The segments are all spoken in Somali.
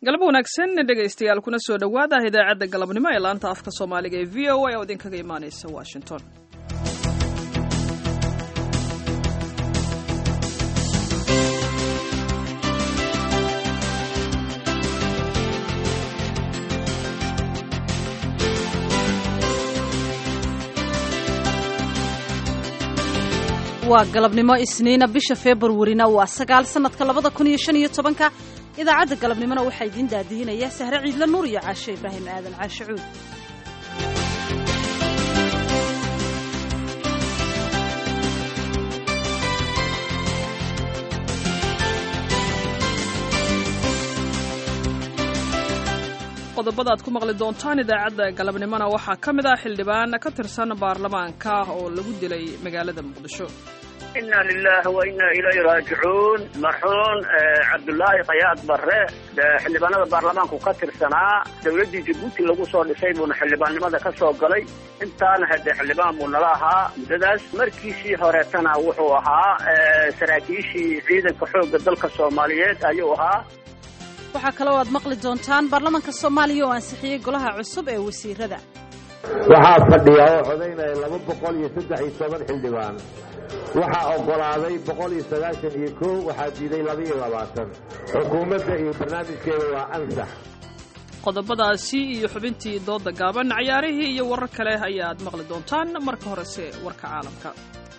galab wanaagsan dhegaystayaal kuna soo dhowaada idaacadda galabnimo ee laanta afka soomaaliga ee v o a oo idinkaga imaanaysa washington waa galabnimo isniina bisha februarina waa sagaal sanadka labada kun iyo shan iyo tobanka idaacadda galabnimona waxaa idiin daadihinaya sahre ciidla nuur iyo caashe ibraahim aadan caashe cuud qodobada aad ku maqli doontaan idaacadda galabnimona waxaa ka mid ah xildhibaan ka tirsan baarlamaanka oo lagu dilay magaalada muqdisho ina lilahi wa ina ilayhi raajicuun marxuun cabdulaahi khayaad barre xildhibaanada baarlamaanku ka tirsanaa dowladdii jabuuti lagu soo dhisay buuna xildhibaannimada ka soo galay intaana hadee xildhibaan buu nala ahaa muddadaas markiisii horeetana wuxuu ahaa saraakiishii ciidanka xoogga dalka soomaaliyeed ayuu ahaa waxaa kaloo aad maqli doontaan baarlamaanka soomaaliya oo ansixiyey golaha cusub ee wasiirada waxaa fadhiya oo codaynaya laba boqol iyo saddex iyo toban xildhibaan waxaa oggolaaday boqol iyo sagaashan iyo kow waxaa diiday laba iyo labaatan xukuumadda iyo barnaamijkeeda waa ansax qodobadaasi iyo xubintii dooda gaaban cayaarihii iyo warar kale ayaad maqli doontaan marka horese warka caalamka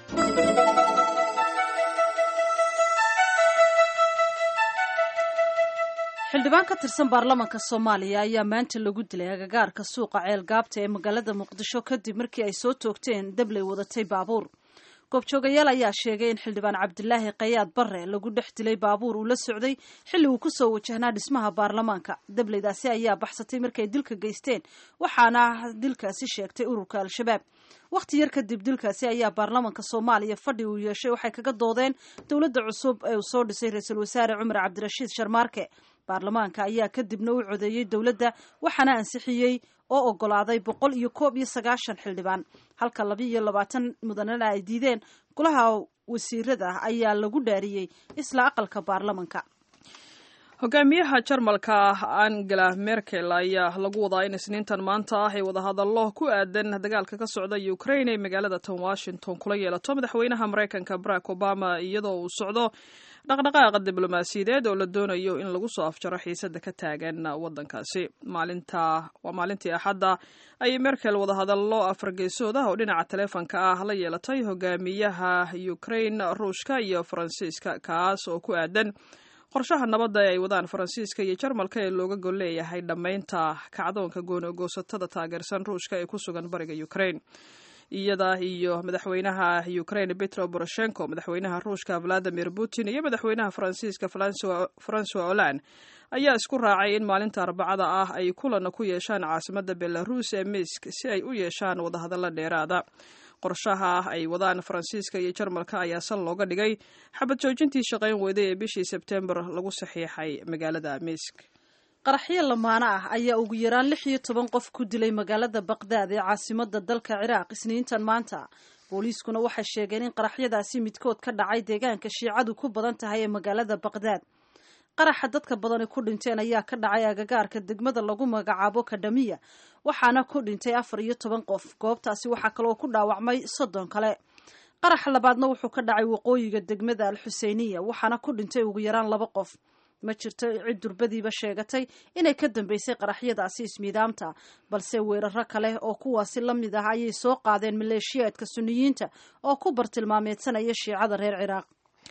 xildhibaan ka tirsan baarlamaanka soomaaliya ayaa maanta lagu dilay agagaarka suuqa ceelgaabta ee magaalada muqdisho kadib markii ay soo toogteen dabley wadatay baabuur goobjoogayaal ayaa sheegay in xildhibaan cabdilaahi kayaad barre lagu dhex dilay baabuur uu la socday xilli uu ku soo wajahnaa dhismaha baarlamaanka dableydaasi ayaa baxsatay markay dilka geysteen waxaana dilkaasi sheegtay ururka al-shabaab wakhti yar kadib dilkaasi ayaa baarlamaanka soomaaliya fadhi uu yeeshay waxay kaga doodeen dowladda cusub ee uu soo dhisay ra-iisul wasaare cumar cabdirashiid sharmaarke baarlamaanka ayaa kadibna u codeeyey dowladda waxaana ansixiyey oo oggolaaday boqol iyo koob iyo sagaashan xildhibaan halka laba iyo labaatan mudanana ay diideen golaha wasiirada ayaa lagu dhaariyey isla aqalka baarlamanka hogaamiyaha jarmalka angela merkel ayaa lagu wadaa in isniintan maanta ah ay wadahadallo ku aadan dagaalka ka socda ukraine ay magaalada tan washington kula yeelato madaxweynaha maraykanka barack obama iyadoo uu socdo dhaqdhaqaaqa diblomaasiyadeed oo la doonayo in lagu soo afjaro xiisada ka taagan waddankaasi maalinta waa maalintii axadda ayay merkel wadahadallo afargeysood ah oo dhinaca taleefonka ah la yeelatay hogaamiyaha ukraine ruushka iyo faransiiska kaas oo ku aadan qorshaha nabadda ee ay wadaan faransiiska iyo jarmalka ee looga gol leeyahay dhammaynta kacdoonka goonogoosatada taageersan ruushka ee ku sugan bariga ukraine iyada iyo madaxweynaha ukraine petro poroshenko madaxweynaha ruushka valadimir putin iyo madaxweynaha faransiiska francois holand ayaa isku raacay in maalinta arbacada ah ay kulan ku yeeshaan caasimadda belarus ee misk si ay u yeeshaan wadahadallo dheeraada qorshaha ay wadaan faransiiska iyo jarmalka ayaa sal looga dhigay xabad joojintii shaqayn weyday ee bishii sebtembar lagu saxiixay magaalada misk qaraxyo lamaano ah ayaa ugu yaraan lix iyo toban qof ku dilay magaalada baqdaad ee caasimada dalka ciraaq isniintan maanta booliiskuna waxay sheegeen in qaraxyadaasi midkood ka dhacay deegaanka shiicadu ku badan tahay ee magaalada baqdaad qaraxa dadka badani ku dhinteen ayaa ka dhacay agagaarka degmada lagu magacaabo kadhamiya waxaana ku dhintay afar iyo toban qof goobtaasi waxaa kaloo ku dhaawacmay soddon kale qaraxa labaadna wuxuu ka dhacay waqooyiga degmada al xuseyniya waxaana ku dhintay ugu yaraan laba qof ma jirto cid durbadiiba sheegatay inay ka dambeysay qaraxyadaasi ismiidaamta balse weeraro kale oo kuwaasi la mid ah ayay soo qaadeen maleeshiyaadka suniyiinta oo ku bartilmaameedsanaya shiicada reer ciraaq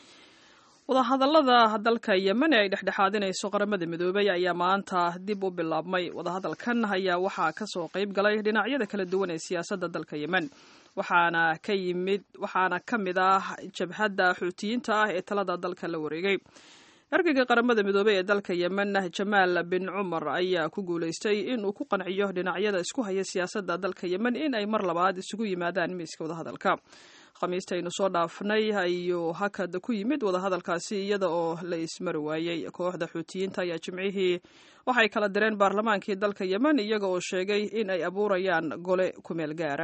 wadahadallada dalka yemen ee ay dhexdhexaadinayso qaramada midoobay ayaa maanta dib u bilaabmay wadahadalkan ayaa waxaa kasoo qayb galay dhinacyada kala duwan ee siyaasadda dalka yemen waxaana ka yimid waxaana ka mid ah jabhadda xuutiyiinta ah ee talada dalka la wareegay ergeyga qaramada midoobey ee dalka yemen jamaal bin cumar ayaa ku guulaystay inuu ku qanciyo dhinacyada isku haya siyaasadda dalka yemen in ay mar labaad isugu yimaadaan miiska wadahadalka khamiistaynu soo dhaafnay ayuu hakad ku yimid wadahadalkaasi iyada oo la ismari waayey kooxda xuutiyiinta ayaa jimcihii waxay kala direen baarlamaankii dalka yemen iyaga oo sheegay in ay abuurayaan gole kumeel gaara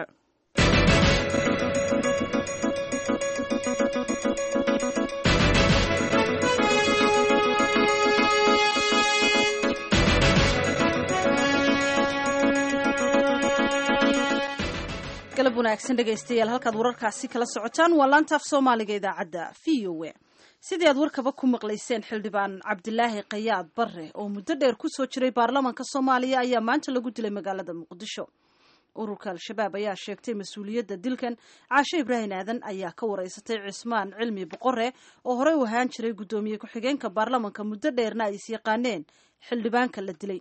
galab wanaagsan dhegaystayaal halkaad wararkaasi kala socotaan waa laanta af soomaaliga idaacadda v o a sidii aad warkaba ku maqlayseen xildhibaan cabdilaahi kayaad barre oo muddo dheer kusoo jiray baarlamaanka soomaaliya ayaa maanta lagu dilay magaalada muqdisho ururka al-shabaab ayaa sheegtay mas-uuliyadda dilkan caashe ibraahim aadan ayaa ka wareysatay cismaan cilmi boqore oo horey u ahaan jiray guddoomiye ku-xigeenka baarlamanka muddo dheerna ay is yaqaaneen xildhibaanka la dilay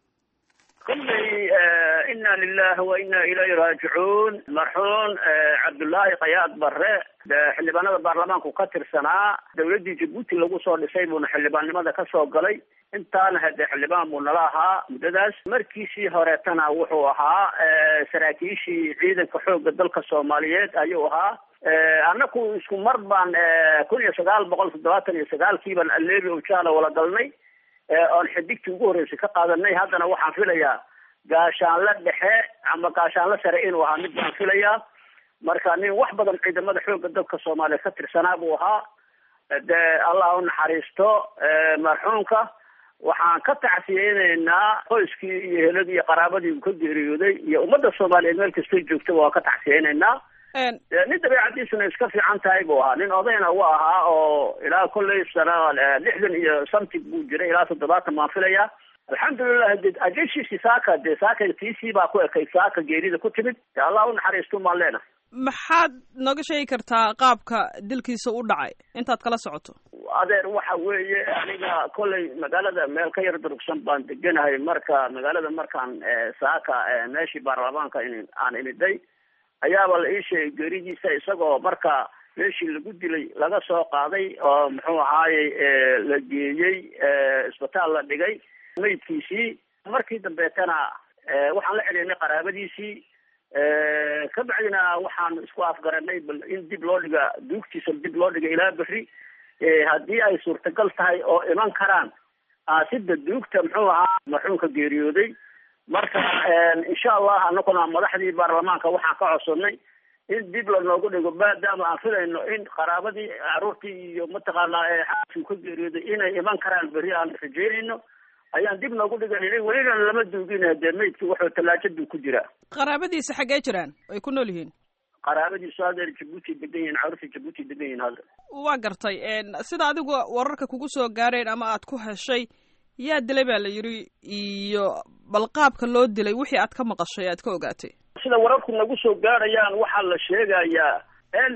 kulley ina lilahi wa ina ilayhi raajicuun marxuun cabdullaahi kayaad barre xildhibaanada baarlamaanku ka tirsanaa dawladdii jabuuti lagu soo dhisay buuna xildhibaannimada ka soo galay intaana hade xildhibaan buu nala ahaa muddadaas markiisii horeetana wuxuu ahaa saraakiishii ciidanka xoogga dalka soomaaliyeed ayuu ahaa annaku isku mar baan kun iyo sagaal boqol toddobaatan iyo sagaalkii baan aleebi ojaala wala galnay oon xidigtii ugu horreysay ka qaadanay haddana waxaan filayaa gaashaanle dhexe ama gaashaanle sare inuu ahaa mid baan filayaa marka nin wax badan ciidamada xoogga dalka soomaaliya ka tirsanaa buu ahaa de allah u naxariisto marxuumka waxaan ka tacsiyeyneynaa qoyskii iyo heladii iyo qaraabadii uu ka geeriyooday iyo ummadda soomaaliyeed meel kastay joogtaba waan ka tacsiyeyneynaa nin dabeicadiisuna iska fiican tahay buu ahaa nin odayna u ahaa oo ilaa kolley sana lixdan iyo something buu jiray ilaa toddobaatan baan filayaa alxamdulilah de ajashiisi saaka dee saaka tiisii baa ku ekayd saaka geerida ku timid de allah u naxariisto maan leenahay maxaad nooga sheegi kartaa qaabka dilkiisa u dhacay intaad kala socoto adeer waxa weeye aniga kolley magaalada meel ka yar durugsan baan deganahay marka magaalada markaan saaka meeshii baarlamaanka in aan imiday ayaaba la ii sheegay geeridiisa isagoo marka meeshii lagu dilay laga soo qaaday oo muxuu ahaayey la geeyey isbitaal la dhigay maydkiisii markii dambeetana waxaan la celinay qaraabadiisii ka bacdina waxaan isku afgaranay bal in dib loo dhiga duugtiisa dib loo dhiga ilaa berri haddii ay suurtagal tahay oo iman karaan sida duugta muxuu ahaa marxuumka geeriyooday marka insha allah anaguna madaxdii baarlamaanka waxaan ka codsannay in dib lanoogu dhigo maadaama aan filayno in qaraabadii caruurtii iyo mataqaanaa xaaskii ka geeriyooday inay iman karaan berri aan rajeynayno ayaan dib noogu dhiganay welina lama duugin dee maydki wuxuu tallaajaduu ku jiraa qaraabadiisa xaggee jiraan ay ku nool yihiin qaraabadiisu hadeer jabuuti degan yihin caruurta jabuuti degan yihin hadda waa gartay sida adigu wararka kugu soo gaareen ama aad ku heshay yaa dilay baa la yidhi iyo bal qaabka loo dilay wixii aad ka maqashay aad ka ogaatay sida wararku nagu soo gaarayaan waxaa la sheegayaa in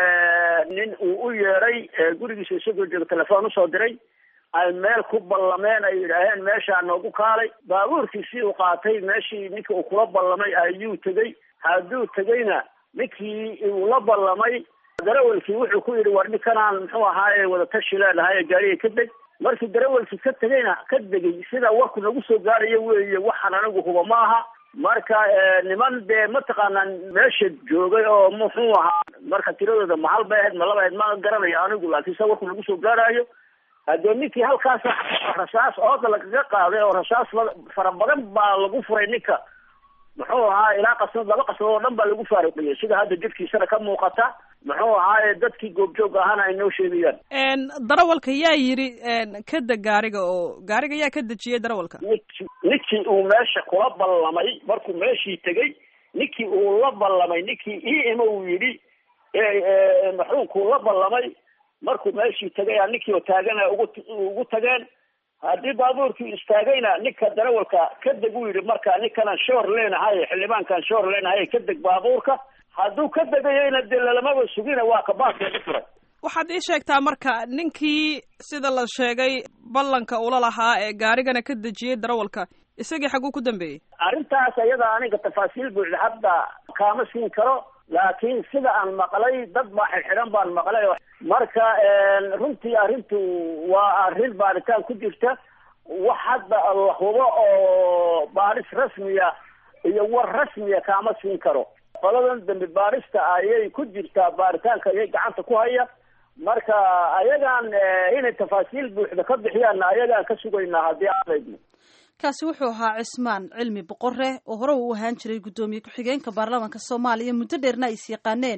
nin uu u yeeray gurigiisa isagoo jooga telefoon usoo diray ay meel ku ballameen ay yidhaaheen meeshaa noogu kaalay baabuurkiisii uu qaatay meeshii ninka uu kula ballamay ayuu tegey hadduu tegeyna ninkii uu la ballamay darawelkii wuxuu ku yidhi war ninkanaan muxuu ahaaye wadatashi leenahay gaariga ka deg markii darawelkii ka tegeyna ka degay sida warku nagu soo gaarayo weeye waxaan anigu huba ma aha marka niman dee mataqaanaa meesha joogay oo muxuu ahaa marka tiradooda ma hal bay ahayd ma laba ahayd ma garanayo anigu laakiin sa warku nagu soo gaarayo haddee ninkii halkaas rasaas ooda lagaga qaaday oo rasaas fara badan baa lagu furay ninka muxuu ahaa ilaa qasnad laba qasnad oo dhan baa lagu faaruqiyey sida hadda jidkiisana ka muuqata muxuu ahaaye dadkii goobjoog ahaana ay noo sheegayaan darawalka yaa yidhi ka deg gaariga oo gaariga yaa ka dejiyey darawalka niki ninkii uu meesha kula ballamay markuu meeshii tegey ninkii uu la ballamay ninkii ii ima uu yidhi maxuunkuu la ballamay markuu meeshii tegay a ninkii oo taagana ugu ugu tageen haddii baabuurkii istaagayna ninka darawalka ka deg uu yidhi marka ninkanaan shoor leenahay xildhibaankaan shoor leenahay ka deg baabuurka hadduu ka degayeyna dee lalamaba sugina waa kabaadkeeda furay waxaad ii sheegtaa marka ninkii sida la sheegay ballanka ula lahaa ee gaarigana ka dejiyey darawalka isagii xaguu ku dambeeyey arrintaas ayada aniga tafaasiil buuxda hadda kaama siin karo laakiin sida aan maqlay dad baa xidxidhan baan maqlay marka runtii arrintu waa arrin baaritaan ku jirta wax hadda la hubo oo baaris rasmiya iyo war rasmiya kaama siin karo qoladan dambi baarista ayay ku jirtaa baaritaanka ayay gacanta ku haya marka ayagaan inay tafaasiil buuxda ka bixiyaanna ayagaan ka sugaynaa haddii aadaydno kaasi wuxuu ahaa cismaan cilmi boqore oo hore uu ahaan jiray guddoomiye ku-xigeenka baarlamaanka soomaaliya muddo dheerna ay is yaqaaneen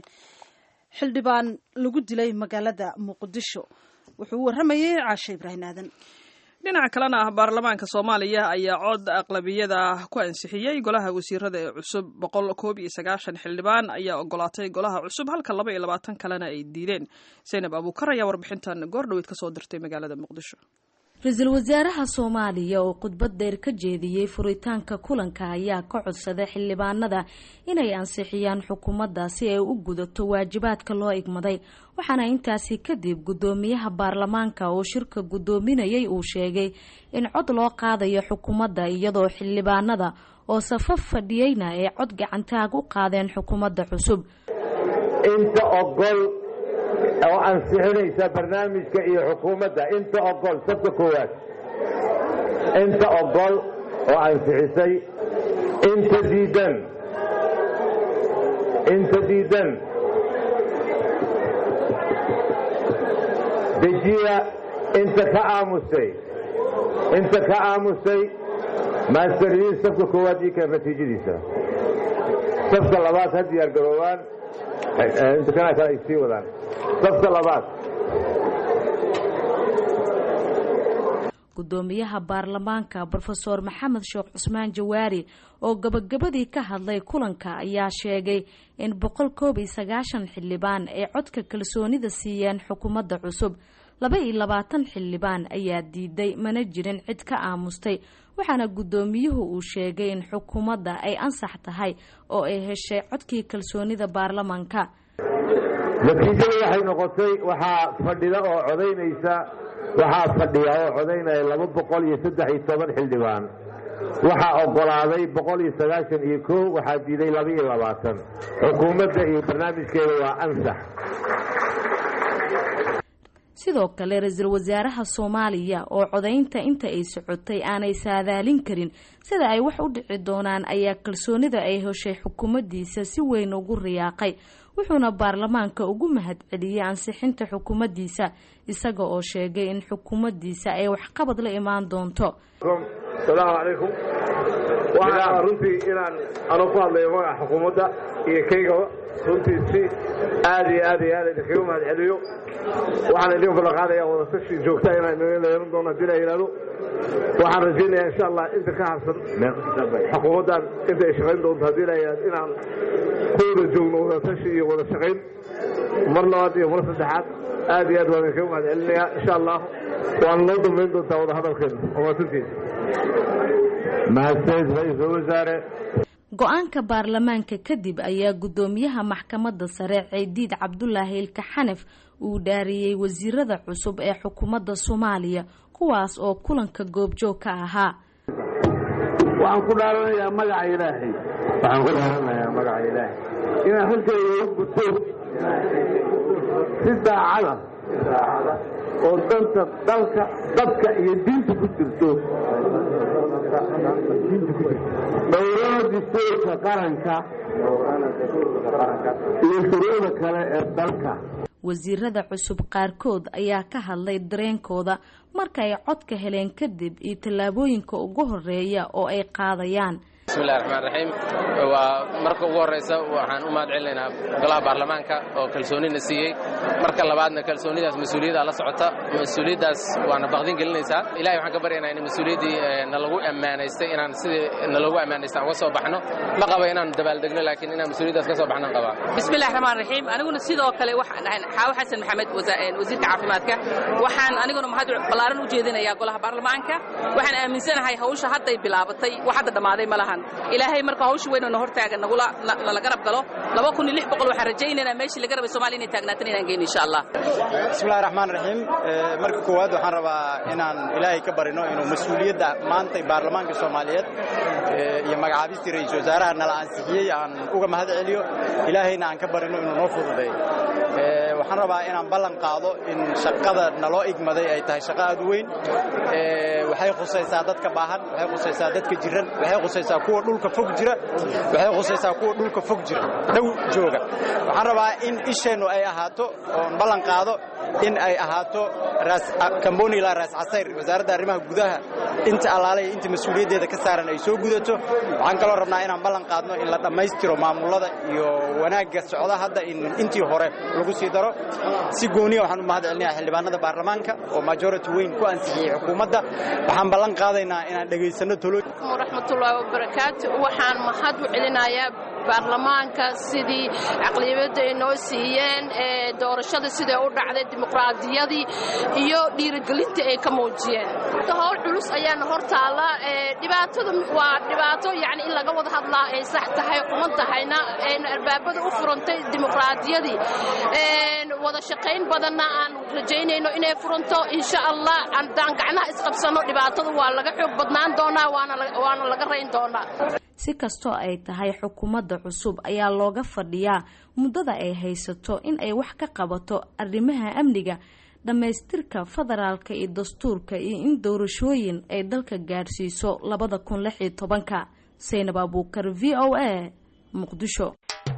xildhibaan lagu dilay magaalada muqdisho wuxuu u warramayay caashe ibraahim aadan dhinaca kalena baarlamaanka soomaaliya ayaa cod aqlabiyada ku ansixiyey golaha wasiirada ee cusub boqol koob iyo sagaashan xildhibaan ayaa ogolaatay golaha cusub halka laba iyo labaatan kalena ay diideen zaynab abuukar ayaa warbixintan goordhoweyd kasoo dirtay magaalada muqdisho ra-iisul wasaaraha soomaaliya oo khudbad dheer ka jeediyey furitaanka kulanka ayaa ka codsaday xildhibaanada inay ansixiyaan xukuumadda si ay u gudato waajibaadka loo igmaday waxaana intaasi kadib guddoomiyaha baarlamaanka oo shirka guddoominayay uu sheegay in cod loo qaadayo xukuumadda iyadoo xildhibaanada oo safaf fadhiyeyna ay cod gacantaag u qaadeen xukuumadda cusub inta ogol oo ansixinaysa barnaamijka iyo xukuumadda inta ogol sabka koowaad inta ogol oo ansixisay inta diidan inta diidan dejiya inta ka aamusay inta ka aamusay maastaryiin sabka koowaad ii keen natiijadiisa sabka labaad ha diyaar garoobaan inta kana kale ay sii wadaan sabka labaad guddoomiyaha baarlamaanka brofeor maxamed sheekh cusmaan jawaari oo gabagabadii ka hadlay kulanka ayaa sheegay in boqol koob iyo sagaashan xildhibaan ay codka kalsoonida siiyeen xukuumadda cusub laba iyo labaatan xildhibaan ayaa diiday mana jirin cid ka aamustay waxaana guddoomiyuhu uu sheegay in xukuumadda ay ansax tahay oo ay heshay codkii kalsoonida baarlamaanka natiijada waxay noqotay waxaa fadhida oo codaynaysa waxaa fadhiya oo codaynaya laba boqol iyo saddex iyo toban xildhibaan waxaa ogolaaday boqol iyo sagaashan iyo kow waxaa diiday laba iyo labaatan xukuumadda iyo barnaamijkeeda waa ansax sidoo kale ra-iisul wasaaraha soomaaliya oo codaynta inta ay socotay aanay saadaalin karin sida ay wax u dhici doonaan ayaa kalsoonida ay heshay xukuumaddiisa si weyn ugu riyaaqay wuxuuna baarlamaanka ugu mahadceliyey ansixinta xukuumaddiisa isaga oo sheegay in xukuumaddiisa ay waxqabad la imaan doonto salaamu calaykum waxaa runtii inaan anoo ku hadlayo magaca xukuumadda iyo kaygaba runtii si aad iyo aad iyo aad idinkaga mahad celiyo waxaan idin ballanqaadayaa wadatashi joogta inaan inaga yeelan doono haddii la yidhahdo waxaan rajaynayaa insha allah inta ka harsan xukuumaddan inta ay shaqayn doonto haddii la yidhahdo inaan ku wada joogno wadatashi iyo wada shaqayn mar labaad iyo mar saddexaad aad iyo aad waan idinkaga mahad celinayaa insha allah waana noo dambayn doontaa wada hadalkeena omaasantiisa mahadsanid ra-iisul wasaare go-aanka baarlamaanka kadib ayaa guddoomiyaha maxkamadda sare ciidiid cabdulaahi ilka xanaf uu dhaariyey wasiirada cusub ee xukuumadda soomaaliya kuwaas oo kulanka goobjoog ka ahaa waxaan ku dhaaranayaa magaca ilaahay waxaan ku dhaaranayaa magaca ilaahay inaan halkayga u guto si daacada oo danta dalka dadka iyo diinta ku jirto dhowrana dastuurka qaranka iyo shuruucda kale ee dalka wasiirada cusub qaarkood ayaa ka hadlay dareenkooda marka ay codka heleen kadib iyo tallaabooyinka ugu horeeya oo ay qaadayaan bismillahi raxmaan raxiim waa marka ugu horraysa waxaan u mahad celinaynaa golaha baarlamaanka oo kalsoonina siiyey marka labaadna kalsoonidaas mas-uuliyaddaa la socota mas-uuliyaddaas waana baqdin gelinaysaa ilahay waxaan ka baryaynaa in mas-uuliyaddii nalagu ammaanaystay inaan sidii nalagu ammaanaystay aan uga soo baxno ma qaba inaan dabaaldegno laakiin inaan mas-uuliyaddaas ka soo baxnaan qabaa bismillahi raxmaan raxiim aniguna sidoo kale waxaan ahay xaawo xasan maxamed wasiirka caafimaadka waxaan aniguna mahad ballaaran u jeedinayaa golaha baarlamaanka waxaan aaminsanahay hawsha hadday bilaabatay wax hadda dhammaaday ma lahan ilaahay marka hawsha weyn oo na hortaagan nagula nala garab galo laba kun iyo lix boqol waxaan rajaynaynaa meeshii laga rabay Soomaaliya inay taagnaatan inaan geeyno insha Allah bismillahi raxmaan raxiim marka koowaad waxaan rabaa inaan ilaahay ka barino inuu mas-uuliyadda maanta baarlamaanka Soomaaliyeed iyo magacaabistii ra'iisul wasaaraha nala ansixiyey aan uga mahad celiyo ilaahayna aan ka barino inuu noo fududeeyo waxaan rabaa inaan ballan qaado in shaqada naloo igmaday ay tahay shaqo aad u weyn waxay khusaysaa dadka baahan waxay khusaysaa dadka jiran waxay khusaysaa kuwa dhulka fog jira waxay khusaysaa kuwa dhulka fog jira dhow jooga waxaan rabaa in isheennu ay ahaato oon ballan qaado in ay ahaato kamboni ilaa raas casayr wasaaradda arrimaha gudaha inta allaalaya inta mas-uuliyaddeeda ka saaran ay soo gudato liidato waxaan kaloo rabnaa inaan ballan qaadno in la dhammaystiro maamulada iyo wanaagga socda hadda in intii hore lagu sii daro si gooniya waxaan u mahad celinayaa xildhibaanada baarlamaanka oo majority weyn ku ansixiyey xukuumadda waxaan ballan qaadaynaa inaan dhegaysanno tolo waraxmatullaahi wabarakaatu waxaan mahad u celinayaa baarlamaanka sidii caqliyabadda ay noo siiyeen ee doorashada siday u dhacday dimuqraadiyadii iyo dhiirigelinta ay ka muujiyeen howl culus ayaana hor taalla dhibaatada waa dhibaato yani in laga wada hadlaa ay sax tahay quman tahayna ayna albaabada u furantay dimuqraadiyadii wada shaqayn badanna aan rajaynayno inay furanto insha allah haddaan gacnaha isqabsanno dhibaatada waa laga xoog badnaan doonaa waana laga rayn doonaa si kastoo ay tahay xukuumadda cusub ayaa looga fadhiyaa muddada ay haysato in ay wax ka qabato arrimaha amniga dhammaystirka federaalka iyo dastuurka iyo in doorashooyin ay dalka gaadhsiiso labada kun lix iyo tobanka saynab abuukar v o a muqdisho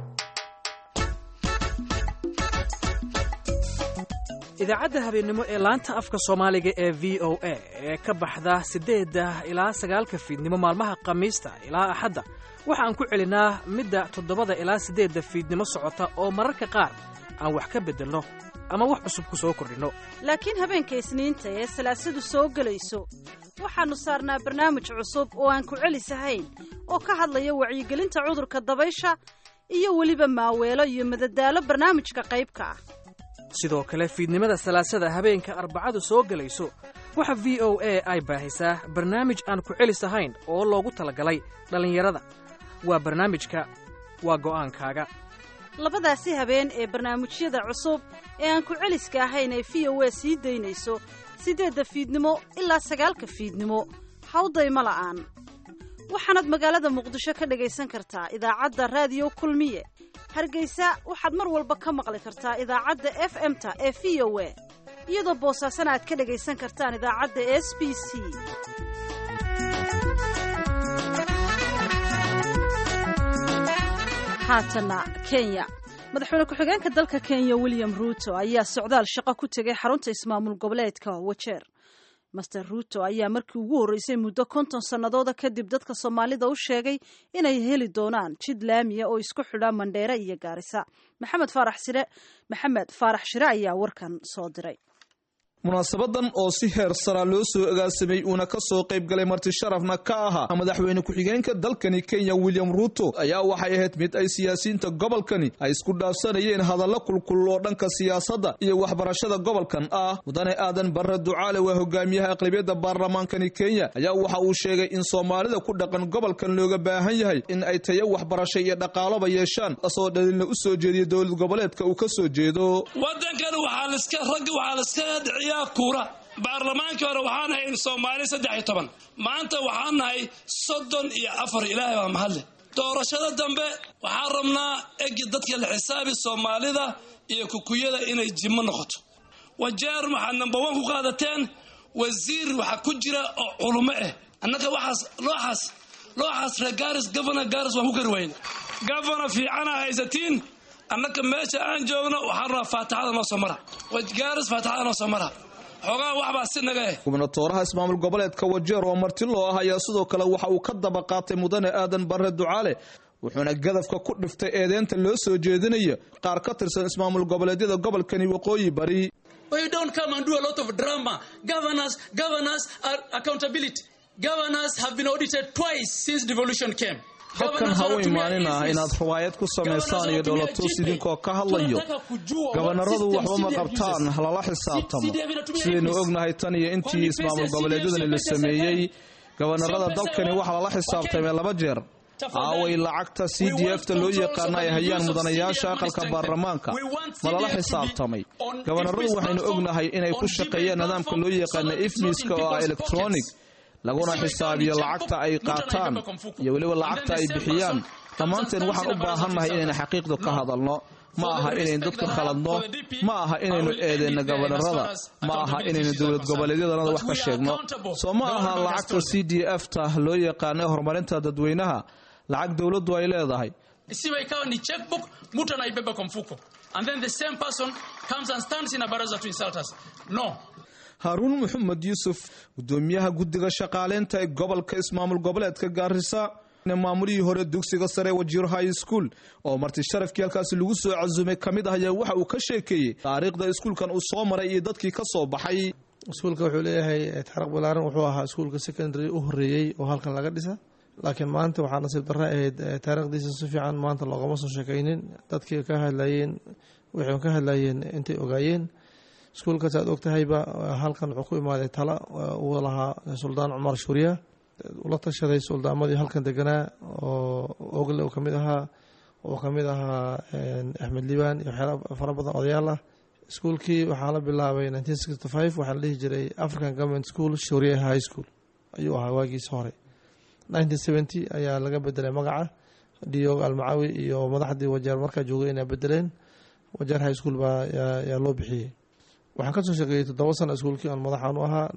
idaacadda habeennimo ee laanta afka soomaaliga ee v o a ee ka baxda siddeedda ilaa sagaalka fiidnimo maalmaha khamiista ilaa axadda waxaan ku celinaa midda toddobada ilaa siddeedda fiidnimo socota oo mararka qaar aan wax ka beddelno ama wax cusub ku soo kordhinno laakiin habeenka isniinta ee salaasadu soo gelayso waxaannu saarnaa barnaamij cusub oo aan ku celisahayn oo ka hadlaya wacyigelinta cudurka dabaysha iyo weliba maaweelo iyo madadaalo barnaamijka qaybka ah sidoo kale fiidnimada salaasada habeenka arbacadu soo gelayso waxa v o a ay baahisaa barnaamij aan ku celis ahayn oo loogu talagalay dhallinyarada waa barnaamijka waa go'aankaaga labadaasi habeen ee barnaamijyada cusub ee aan ku celiska ahayn ee v o a sii daynayso siddeedda fiidnimo ilaa sagaalka fiidnimo hawdayma la'aan waxaanaad magaalada muqdisho ka dhagaysan kartaa idaacadda raadiyo kulmiye hargeysa waxaad mar walba ka maqli kartaa idaacadda f m-ta ee v o a iyadoo boosaasana aad ka dhagaysan kartaan idaacadda s b c haatana kenya madaxweyne ku-xigeenka dalka kenya william ruuto ayaa socdaal shaqo ku tegay xarunta ismaamul goboleedka wajeer master ruuto ayaa markii ugu horreysay muddo konton sannadooda kadib dadka soomaalida u sheegay inay heli doonaan jid laamiya oo isku xidha mandheere iyo gaarisa maxamed faarax sire maxamed faarax shire ayaa warkan soo diray munaasabadan oo si heer sara loo soo agaasamay uuna ka soo qayb galay marti sharafna ka ahaa madaxweyne ku-xigeenka dalkani kenya william ruuto ayaa waxay ahayd mid ay siyaasiyiinta gobolkani ay isku dhaafsanayeen hadallo kulkulul oo dhanka siyaasadda iyo waxbarashada gobolkan ah mudane aadan barre ducaale waa hogaamiyaha aqlabiyadda baarlamaankani kenya ayaa waxa uu sheegay in soomaalida ku dhaqan gobolkan looga baahan yahay in ay tayo waxbarasho iyo dhaqaaloba yeeshaan asoo dhalilna u soo jeediya dowlad goboleedka uu ka soo jeedo kuura baarlamaankii hore waxaan nahay soomaali saddex iyo toban maanta waxaan nahay soddon iyo afar ilaahay baa mahadle doorashada dambe waxaan rabnaa egi dadka la xisaabi soomaalida iyo kukuyada inay jimo noqoto wajeer waxaad number one ku qaadateen wasiir waxaa ku jira oo culumo ah annaga waxaas looxaas looxaas reer gaaris governor gaaris waan ku kari wayne governor fiicana haysatiin annaga meesha aan joogno waxaan rabaa faataxada noo soo mara gaaris faataxada noo soo mara xoogaa waxbaa si naga eh gubnatooraha ismaamul goboleedka wajeer oo marti loo ah ayaa sidoo kale waxa uu ka daba qaatay mudane aadan barre ducaale wuxuuna gadafka ku dhiftay eedeynta loo soo jeedinayo qaar ka tirsan ismaamul goboleedyada gobolkani waqooyi bari halkan ha u imaanina inaad riwaayad ku samaysaan iyo dhoolatuus idinkoo ka hadlayo gabanaradu waxba ma qabtaan lala xisaabtamo sidaynu ognahay tan iyo intii ismaamul goboleedyadani la sameeyey gabanarada dalkani waxaa lala xisaabtamay laba jeer aaway lacagta c d f ta loo yaqaana ay hayaan mudanayaasha aqalka baarlamaanka ma lala xisaabtamay gabanaradu waxaynu ognahay inay ku shaqeeyaan nidaamka loo yaqaana ifmiska oo ah electronic laguna xisaabiyo lacagta ay qaataan iyo weliba lacagta ay bixiyaan dhammaanteen waxaan u baahannahay inaynu xaqiiqdu ka hadalno ma aha inaynu dadka khaladno ma aha inaynu eedeyno gabanarada ma aha inaynu dowlad goboleedyadanada wax ka sheegno soo ma aha lacagta c d f ta loo yaqaano horumarinta dadweynaha lacag dowladdu ay leedahay isiwe ikawa ni checkbook mtu anaibeba kwa mfuko and then the same person comes and stands in a baraza to insult us no haaruun maxamed yuusuf gudoomiyaha guddiga shaqaaleynta ee gobolka ismaamul goboleedka gaarisa maamulihii hore dugsiga sare wajiir high school oo marti sharafkii halkaasi lagu soo casuumay ka mid ah ayaa waxa uu ka sheekeeyey taariikhda iskuulkan uu soo maray iyo dadkii ka soo baxay iskuulka wuxuu leeyahay taariikh balaaran wuxuu ahaa iskuulka secondary u horeeyey oo halkan laga dhisa laakiin maanta waxaa nasiib darra ahayd taariikhdiisa si fiican maanta loogama soo sheekaynin dadkii ka hadlayeen waxay ka hadlayeen intay ogaayeen iskuulkaas aad ogtahayba halkan wuxuu ku imaaday tala uu lahaa suldaan cumar shuuriya ula tashaday suldaamadii halkan deganaa oo ogle uu kamid ahaa oo kamid ahaa axmed liibaan iyo waxyaala fara badan odayaal ah iskuulkii waxaa la bilaabay waxaa la dhihi jiray african government school shuuriya high school ayuu ahaa waagiisa hore ayaa laga bedelay magaca diog almacawi iyo madaxdii wajeer markaa joogay inay bedeleen wajeer high school baa yaa loo bixiyey waxaan kasoo shaqeeyey toddoba sano iskuulkii aan madaxaan u ahaa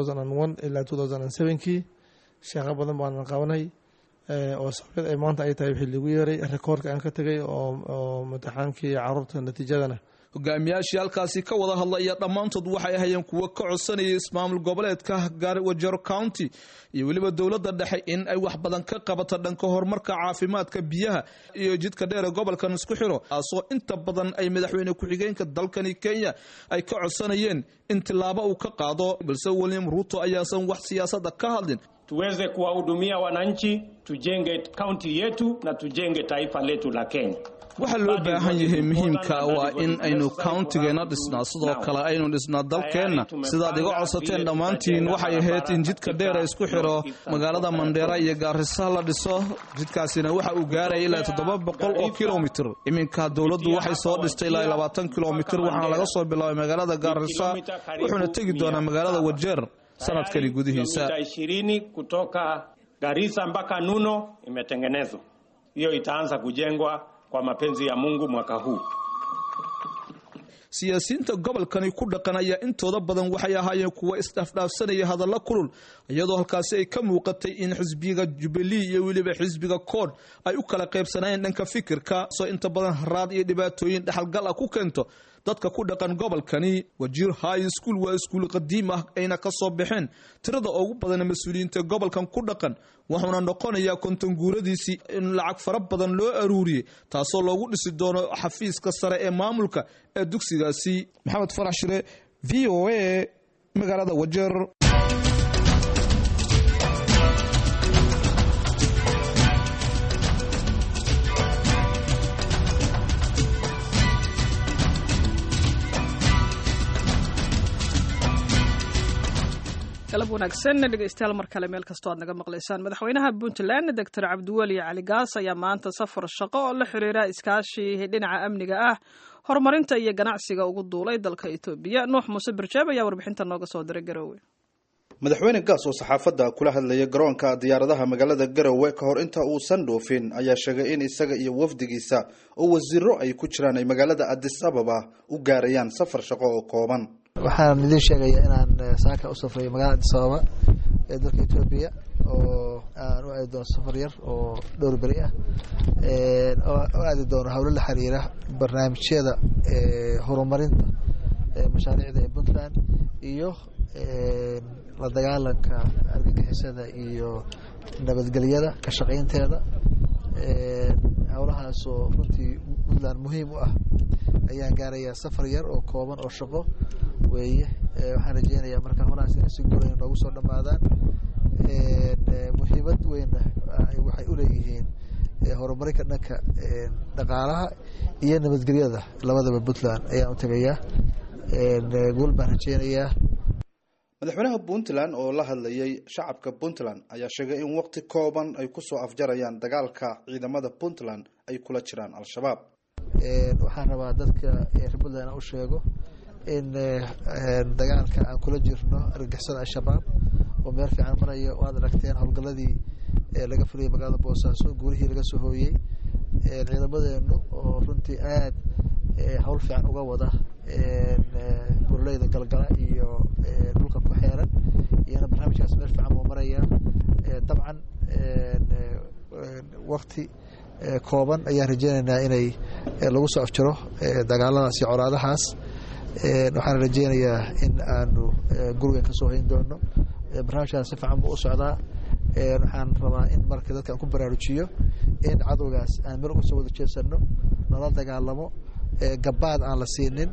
ilaa kii sheeqo badan baanan qabanay oo sababad ay maanta ay tahay wixii lagu yeeray rekoorka aan ka tegay oo mataxaankii caruurta natiijadana hogaamiyaashii halkaasi ka wada hadlaya dhammaantood waxay ahayeen kuwo ka codsanayay ismaamul goboleedka wajero county iyo weliba dowladda dhexe in ay wax badan ka qabato dhanka horumarka caafimaadka biyaha iyo jidka dheer ee gobolkan isku xiro taasoo inta badan ay madaxweyne ku-xigeenka dalkani kenya ay ka codsanayeen in tilaabo uu ka qaado balse william ruuto ayaasan wax siyaasadda ka hadlin tuweze kuwahudumia wananchi, tujenge kaunti yetu na tujenge taifa letu la Kenya. waxaa loo baahan yahay muhiimka waa in aynu countigeena dhisnaa sidoo kale aynu dhisnaa dalkeenna sidaad iga codsateen dhammaantiin waxay ahayd in jidka dheera isku xiro magaalada mandheera iyo gaarisa la dhiso jidkaasina waxa uu gaaraya ilaa toddoba boqol oo kilomitr iminka dowladdu waxay soo dhistay ilaa labaatan kilomitr waxaana laga soo bilaabay magaalada gaarisa wuxuuna tegi doonaa magaalada wajeer sanadkani gudihiisa ishirini kutoka Garissa mpaka Nuno imetengenezwa. Hiyo itaanza kujengwa kwa mapenzi ya Mungu mwaka huu. siyaasiyiinta gobolkani ku dhaqan ayaa intooda badan waxay ahaayeen kuwa isdhaafdhaafsanaya hadalla kulul iyadoo halkaasi ay ka muuqatay in xisbiga jubilee iyo weliba xisbiga kood ay u kala qaybsanayeen dhanka fikirka soo inta badan haraad iyo dhibaatooyin dhexalgal ah ku keento dadka ku dhaqan gobolkani wajiir high school waa iskuul qadiim ah ayna ka soo baxeen tirada ugu badan mas-uuliyiinta gobolkan ku dhaqan wuxuuna noqonayaa konton guuradiisii in lacag fara badan loo aruuriyey taasoo loogu dhisi doono xafiiska sare ee maamulka ee dugsigaasi maxamed farax shire v o a magaalada wajeer galab wanaagsan dhegeystayaal mar kale meel kastoo aad naga maqlaysaan madaxweynaha puntland doctor cabdiweli cali gaas ayaa maanta safar shaqo oo la xiriira iskaashi dhinaca amniga ah horumarinta iyo ganacsiga ugu duulay dalka etoobiya nuux muuse barjaab ayaa warbixinta nooga soo diray garowe madaxweyne gaas oo saxaafadda kula hadlaya garoonka diyaaradaha magaalada garowe ka hor inta uusan dhoofin ayaa sheegay in isaga iyo wafdigiisa oo wasiiro ay ku jiraan ay magaalada adis ababa u gaarayaan safar shaqo oo kooban waxaan idiin sheegaya inaan saaka u safrayo magaalada adis ababa ee dalka etoobiya oo aan u aadi doono safar yar oo dhowr beri ah oo aadi doono howlo la xiriira barnaamijyada horumarinta mashaariicda ee puntland iyo la dagaalanka argagixisada iyo nabadgelyada ka shaqaynteeda howlahaasoo runtii puntland muhiim u ah ayaan gaarayaa safar yar oo kooban oo shaqo weeye waxaan rajeynayaa markaan holahaas inay si guulayn noogu soo dhammaadaan muhiimad weynna waxay u leeyihiin horumarinka dhanka dhaqaalaha iyo nabadgelyada labadaba puntland ayaan u tegayaa guul baan rajeynayaa madaxweynaha puntland oo la hadlayay shacabka puntland ayaa sheegay in waqti kooban ay kusoo afjarayaan dagaalka ciidamada puntland ay kula jiraan al-shabaab waxaan rabaa dadka reer puntland u sheego in dagaalka aan kula jirno argagixisada al-shabaab oo meel fiican maraya oo aad aragteen howlgaladii laga fuliyay magaalada boosaaso guulihii laga soo hooyey ciidamadeenu oo runtii aad howl fiican uga wada burleyda galgala iyo dhulka ku xeeran iyana barnaamijkaas meel fiican buu marayaa dabcan wakti kooban ayaan rajeynaynaa inay lagu soo afjaro dagaaladaas iyo colaadahaas waxaan rajeynayaa in aanu gurigan kasoo hayn doono barnaamijkan si fiican buu u socdaa waxaan rabaa in marka dadka aan ku baraarujiyo in cadowgaas aan meel uga soo wada jeesano nala dagaalamo gabaad aan la siinin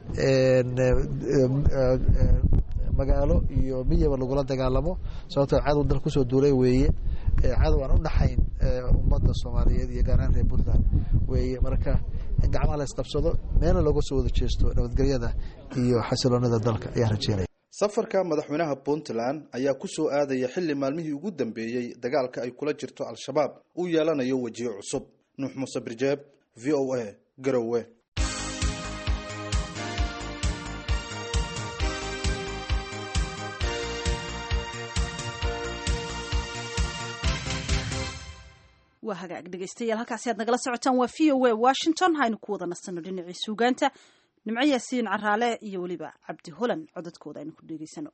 magaalo iyo miyaba lagula dagaalamo sababtoo cadow dal kusoo duulay weeye cadow aan u dhaxayn ummadda soomaaliyeed iyo gaar ahaan reer puntland weeye marka in gacmaha la isqabsado meelna looga soo wada jeesto nabadgelyada iyo xasiloonida dalka ayaan rajeynaya safarka madaxweynaha puntland ayaa ku soo aadaya xilli maalmihii ugu dambeeyey dagaalka ay kula jirto al-shabaab uu yeelanayo wejiyo cusub nuux muuse birjeeb v o a garowe waa hagaag dhegeystayaal halkaasi aad nagala socotaan waa v o a washington haynu ku wada nasano dhinacii suugaanta nimco yaasiin caraale iyo weliba cabdi holan codadkooda aynu ku dhegeysano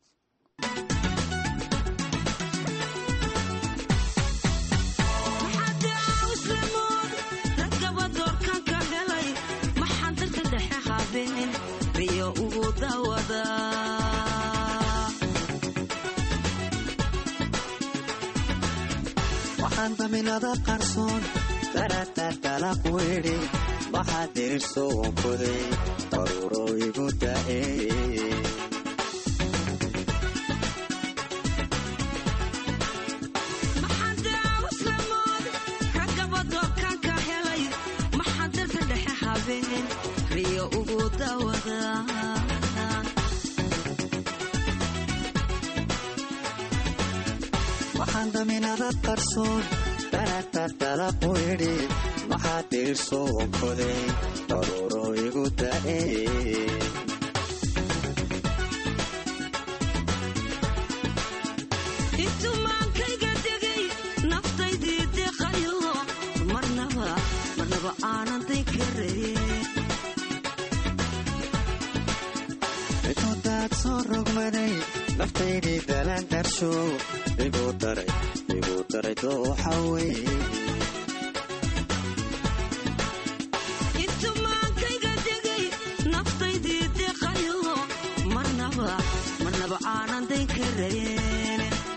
waxaan daminada qarsoon daratartalaq weedhi waxaa dirirso wankoday daruuro igu da'e riyo ugu dawada waxaan daminada qarsoon daratartalaq weedhi maxaa dirirso wankoday daruuro igu da'e intumaankayga degay naftaydii deqayo marnaba marnaba aanan day karayn intudaad soo rogmaday naftaydii dalaan darsho igu daray igu daray dooxa wey intumaankayga degay naftaydii deqayo marnaba marnaba aanan day karayn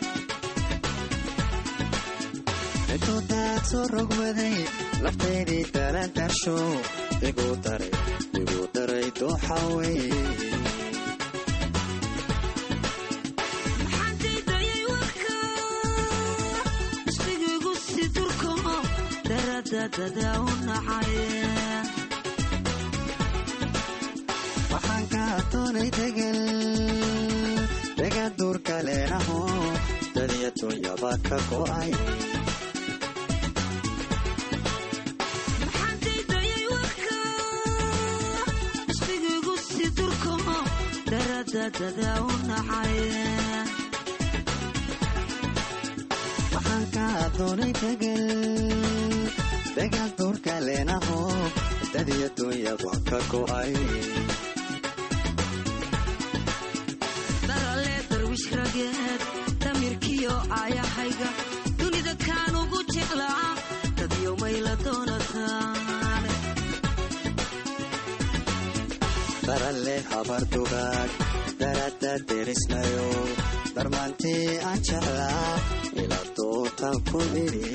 intudaad soo rogmaday naftaydii dalaan darsho igu daray igu daray dooxa wey maxaandaydayay warka isbigiigu si durko daradadada u nacay waxaan kaa doonay degal degan duurka leenaho dadiya dunyaba ka go'ay maxaandaydayay warka isbigiigu si durko daradadada u nacay waxaan kaa doonay degal degan duurka leenaho dadiya dunyaba ka go'ay darale darwish rageed damirkiyo aayahayga dunida kaan ugu jeclaa dadyo mayla doonataan daralle habar dugaag darada derisnayo darmaantii aan jeclaa ila dootan ku idhi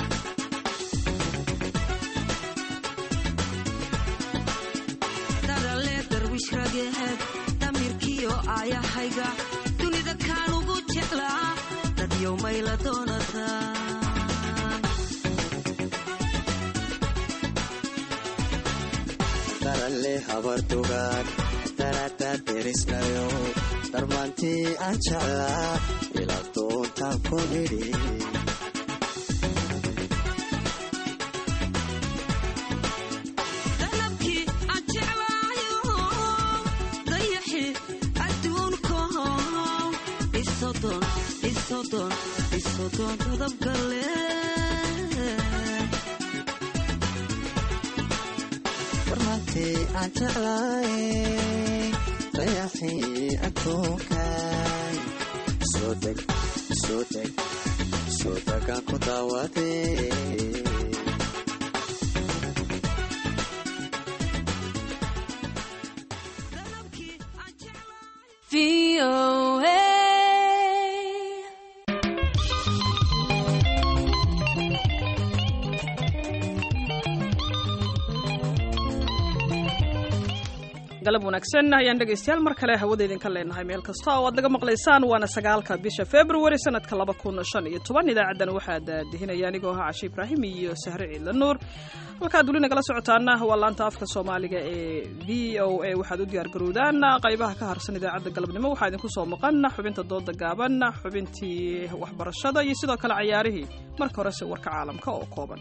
darale darwish rageed damirkiyo aayahayga dunida kaan ugu jeclaa dadyo mayla doonataan daralle habar dugaag darada derisnayo darmaantii aan jeclaa ila doontan ku idhi dalabkii aan jeclaayo dayaxi adduunko isodon isodon isodon dadabgale darmaantii aan jeclaay dayaxii adduunkay soo deg soo deg soo degaan ku daawadee galab wanaagsan ayaan dhegaystayaal mar kale hawada idinka leenahay meel kasta oo aad naga maqlaysaan waana sagaalka bisha february sanadka laba kun shan iyo toban idaacadan waxaa daadihinaya anigoo ahaa cashe ibraahim iyo sahre ciidla nuur halkaad weli nagala socotaana waa laanta afka soomaaliga ee v o a waxaad u diyaargarowdaan qaybaha ka harsan idaacadda galabnimo waxaa idinku soo maqan xubinta dooda gaaban xubintii waxbarashada iyo sidoo kale cayaarihii marka horese warka caalamka oo kooban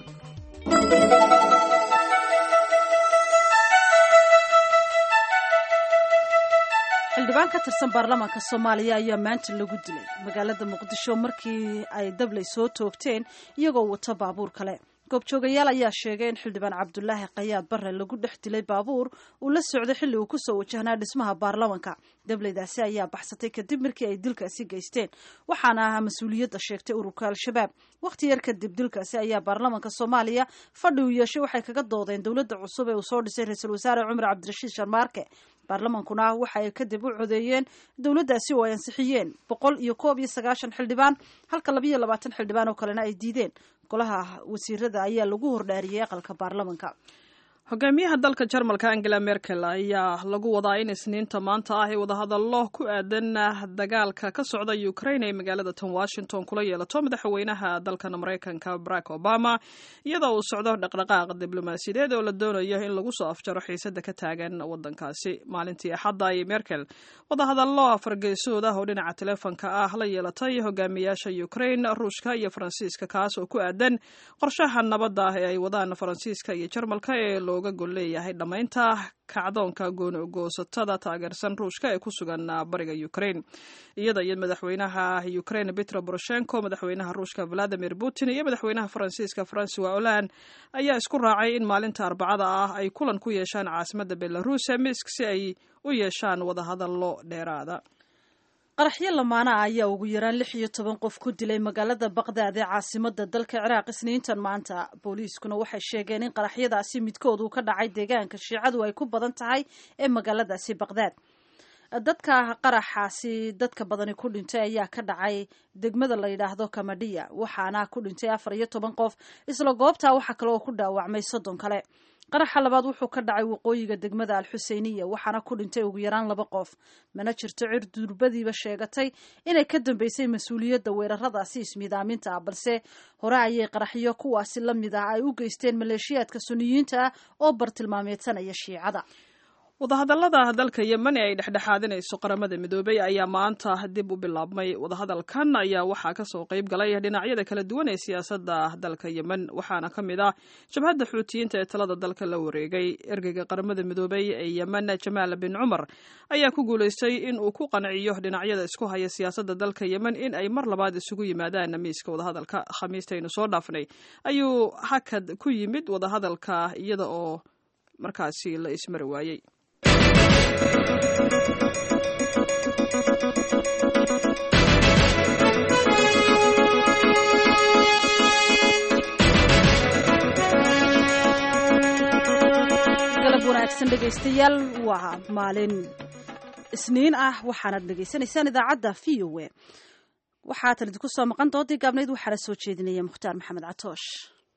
xildhibaan ka tirsan baarlamaanka soomaaliya ayaa maanta lagu dilay magaalada muqdisho markii ay dablay soo toogteen iyagoo wata baabuur kale goobjoogayaal ayaa sheegay in xildhibaan cabdulaahi qayaad bare lagu dhex dilay baabuur uu la socday xilli uu kusoo wajahnaa dhismaha baarlamanka dablaydaasi ayaa baxsatay kadib markii ay dilkaasi geysteen waxaana ahaa mas-uuliyadda sheegtay ururka al-shabaab wakhti yar kadib dilkaasi ayaa baarlamanka soomaaliya fadhi uu yeeshay waxay kaga doodeen dowladda cusub ee uu soo dhisay ra-iisul wasaare cumar cabdirashiid sharmaarke baarlamankuna waxa ay kadib u codeeyeen dowladdaasi oo ay ansixiyeen boqol iyo koob iyo sagaashan xildhibaan halka labayo labaatan xildhibaan oo kalena ay diideen golaha wasiirada ayaa lagu hordhaariyey aqalka baarlamanka hogaamiyaha dalka jarmalka angela merkel ayaa lagu wadaa in isniinta maanta ah ay wadahadallo ku aadan dagaalka ka socda ukraine ay magaalada tan washington kula yeelato madaxweynaha dalkan maraykanka barack obama iyadoo uu socdo dhaqdhaqaaq diblomaasiyadeed oo la doonayo in lagu soo afjaro xiisada ka taagan wadankaasi maalintii axadda ayay merkel wadahadallo afargeysood ah oo dhinaca teleefonka ah la yeelatay hogaamiyaasha ukraine ruushka iyo faransiiska kaas oo ku aadan qorshaha nabadda ah ee ay wadaan faransiiska iyo jarmalka ee looga gol leeyahay dhammaynta kacdoonka goonogoosatada taageersan ruushka ee ku sugan bariga ukraine iyada iyo madaxweynaha ukraine petro poroshenko madaxweynaha ruushka valadimir putin iyo madaxweynaha faransiiska francois hollande ayaa isku raacay in maalinta arbacada ah ay kulan ku yeeshaan caasimada belarus ee misk si ay u yeeshaan wadahadallo dheeraada qaraxyo lamaana ah ayaa ugu yaraan lix iyo toban qof ku dilay magaalada baqdaad ee caasimada dalka ciraaq isniintan maanta booliiskuna waxay sheegeen in qaraxyadaasi midkood uu ka dhacay deegaanka shiicadu ay ku badan tahay ee magaaladaasi baqdaad dadka qaraxaasi dadka badani ku dhintay ayaa ka dhacay degmada la yidhaahdo kamadhiya waxaana ku dhintay afar iyo toban qof isla goobtaa waxaa kale oo ku dhaawacmay soddon kale qaraxa labaad wuxuu ka dhacay waqooyiga degmada alxuseyniya waxaana ku dhintay ugu yaraan laba qof mana jirto cir durbadiiba sheegatay inay ka dambeysay mas-uuliyadda weeraradaasi ismiidaaminta ah balse hore ayay qaraxyo kuwaasi la mid ah ay u geysteen maleeshiyaadka suniyiinta ah oo bartilmaameedsanaya shiicada wadahadallada dalka yemen ee ay dhexdhexaadinayso qaramada midoobay ayaa maanta dib u bilaabmay wadahadalkan ayaa waxaa kasoo qayb galay dhinacyada kala duwan ee siyaasadda dalka yemen waxaana ka mid ah jabhadda xuutiyiinta ee talada dalka la wareegay ergeyga qaramada midoobay ee yemen jamaal bin cumar ayaa ku guulaystay in uu ku qanciyo dhinacyada isku haya siyaasadda dalka yemen in ay mar labaad isugu yimaadaan miiska wadahadalka khamiistaynu soo dhaafnay ayuu hakad ku yimid wadahadalka iyada oo markaasi la ismari waayey galab wanaagsan dhegaystayaal waa maalin isniin ah waxaanad dhegaysanaysaan idaacadda v o e waxaatan idinku soo maqan doodii gaabnayd waxaana soo jeedinaya mukhtaar maxamed catoosh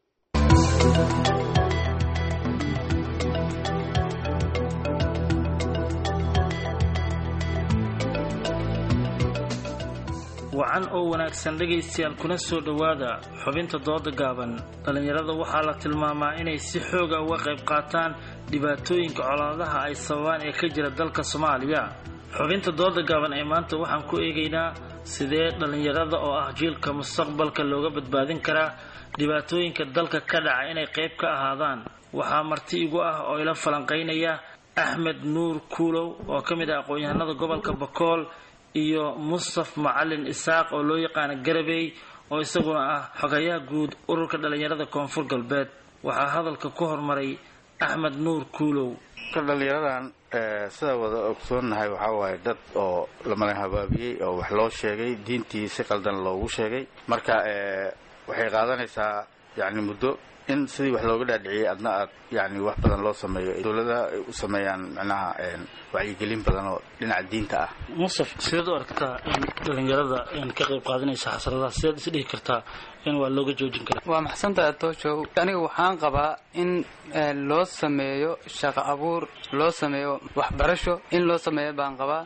wacan oo wanaagsan dhegaystayaal kuna soo dhowaada xubinta dooda gaaban dhallinyarada waxaa la tilmaamaa inay si xooga uga qayb qaataan dhibaatooyinka colaadaha ay sababaan ee ka jira dalka soomaaliya xubinta dooda gaaban ee maanta waxaan ku eegaynaa sidee dhallinyarada oo ah jiilka mustaqbalka looga badbaadin karaa dhibaatooyinka dalka ka dhaca inay qayb ka ahaadaan waxaa marti igu ah oo ila falanqaynaya axmed nuur kuulow oo ka mid ah aqoon-yahanada gobolka bakool iyo mustaf macalin isaaq oo loo yaqaano garabey oo isaguna ah xogayaha guud ururka dhallinyarada koonfur galbeed waxaa hadalka ku hormaray axmed nuur kuulow ka dhallinyaradan sida wada ogsoonnahay waxaa waaye dad oo lamala habaabiyey oo wax loo sheegay diintii si qaldan loogu sheegay marka waxay qaadanaysaa yacni muddo in sidii wax looga dhaadhiciyey adna aad yani wax badan loo sameeyo dowladaha ay u sameeyaan macnaha wacyigelin badan oo dhinaca diinta ah musaf sideed u aragtaa in dhalinyarada ka qayb qaadanaysa xasradaha sideed is dhihi kartaa in waa looga joojin karaa waa maxsantaha tooshow aniga waxaan qabaa in loo sameeyo shaqo abuur loo sameeyo waxbarasho in loo sameeyo baan qabaa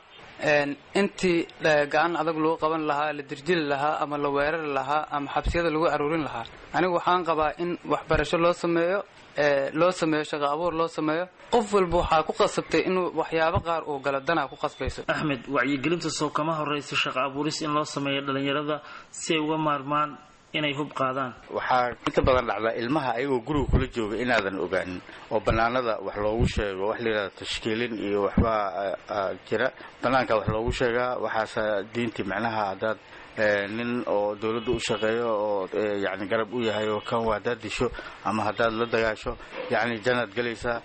intii gacan adag lagu qaban lahaa la dirjili lahaa ama la weerari lahaa ama xabsiyada lagu aruurin lahaa aniga waxaan qabaa in waxbarasho loo sameeyo loo sameeyo shaqo abuur loo sameeyo qof walba waxaa ku qasabtay inuu waxyaabo qaar uu galo danaa ku qasbayso axmed wacyigelinta soo kama horeysa shaqo abuuris in loo sameeyo dhalinyarada si ay uga maarmaan inay hub qaadaan waxaa inta badan dhacdaa ilmaha ayagoo guriga kula jooga inaadan ogaanin oo banaanada wax loogu sheego wax layidhahda tashkiilin iyo waxbaa jira banaanka wax loogu sheegaa waxaase diintii macnaha haddaad nin oo dawladda u shaqeeyo oo yani garab u yahay oo kan haddaad disho ama haddaad la dagaasho yani janaad gelaysaa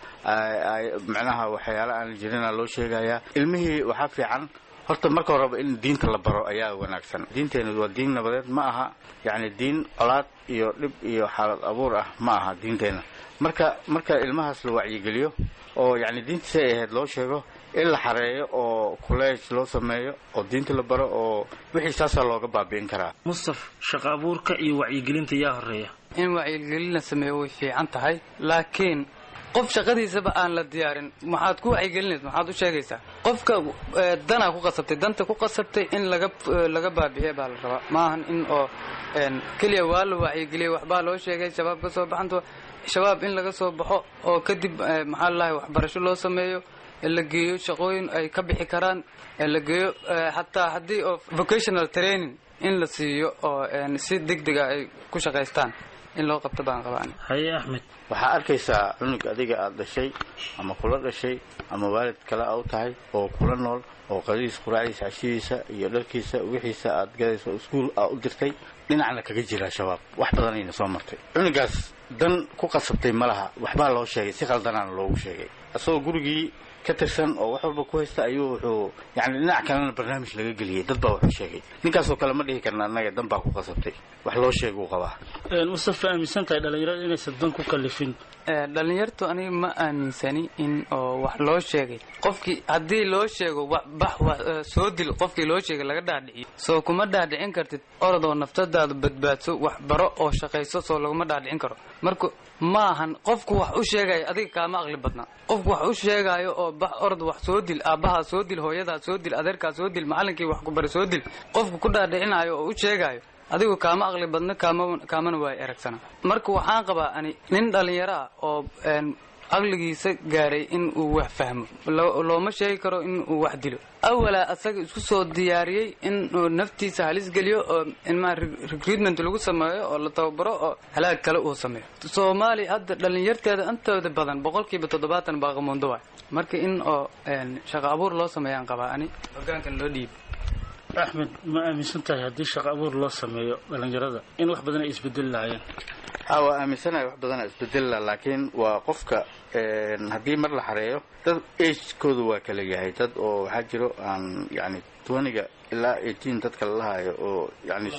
macnaha waxyaala aan jirina loo sheegayaa ilmihii waxaa fiican horta marka horeba in diinta la baro ayaa wanaagsan diinteenu waa diin nabadeed ma aha yani diin colaad iyo dhib iyo xaalad abuur ah ma aha diinteena marka marka ilmahaas la wacyigeliyo oo yani diintiisa ay ahayd loo sheego in la xareeyo oo kuleej loo sameeyo oo diinta la baro oo wixii saasaa looga baabi'in karaa mustaf shaqo abuurka iyo wacyigelinta yaa horeeya in wacyigelin la sameeyo way fiican tahay laakiin qof shaqadiisaba aan la diyaarin maxaad ku wacyigelinaysa maxaad u sheegaysaa qofka danaa ku qasabtay danta ku qasabtay in laga laga baabi'iya baa la rabaa maahan in oo keliya waa la wacyigeliyay waxbaa loo sheegay shabaab ka soo baxanto shabaab in laga soo baxo oo kadib maxaa lalahay waxbarasho loo sameeyo la geeyo shaqooyin ay ka bixi karaan la geeyo xataa haddii oo vocational training in la siiyo oo si deg dega ay ku shaqaystaan in loo qabto baan qabaan haye axmed waxaa arkaysaa cunug adiga aad dhashay ama kula dhashay ama waalid kale a u tahay oo kula nool oo qadadiisa quraacdiisa cashidiisa iyo dharkiisa wixiisa aad gadayso iskuul aa u dirtay dhinacna kaga jira shabaab wax badanayna soo martay cunugaas dan ku qasabtay ma laha waxbaa loo sheegay si khaldanaana loogu sheegay isagoo gurigii ka tirsan oo wax walba ku haysta ayuu wuxuu yani dhinac kalena barnaamij laga geliyey dad baa wuxuu sheegay ninkaasoo kale ma dhihi karna annaga dan baa ku qasabtay wax loo sheeguu qabaa mustafa aaminsan tahay dhalinyarada inaysan dan ku kalifin dhalinyartu aniga ma aaminsani in oo wax loo sheegay qofkii haddii loo sheego bax soo dil qofkii loo sheegay laga dhaadhiciyo soo kuma dhaadhicin kartid orodoo naftadaada badbaadso wax baro oo shaqayso soo laguma dhaadhicin karo marka maahan qofku wax u sheegayo adiga kaama aqli badna qofku wax u sheegaayo oo bax orod wax soo dil aabbahaa soo dil hooyadaa soo dil adeerkaa soo dil macallinkii wax ku bari soo dil qofku ku dhaadhicinayo oo u sheegaayo adigu kaama aqli badna kaama kaamana waay eragsana marka waxaan qabaa ani nin dhallinyaro ah oo aqligiisa gaaray in uu wax fahmo looma sheegi karo in uu wax dilo awalaa asaga isku soo diyaariyey in uu naftiisa halis geliyo oo inmaa recruitment lagu sameeyo oo la tababaro oo halaag kale uu sameeyo soomaaliya hadda dhallinyarteeda intooda badan boqolkiiba toddobaatan baa qamuundo waay marka in oo shaqo abuur loo sameeyaan qabaa ani hogaankan loo dhiibo axmed ma aaminsan tahay haddii shaqo abuur loo sameeyo dhalinyarada in wax badan ay isbedeli lahaayeen ha waa aaminsanahay wax badana isbedeli laha laakiin waa qofka haddii mar la xareeyo dad agekooda waa kala yahay dad oo waxaa jiro aan yani twaniga ilaa eighteen dadka lalahayo oo yani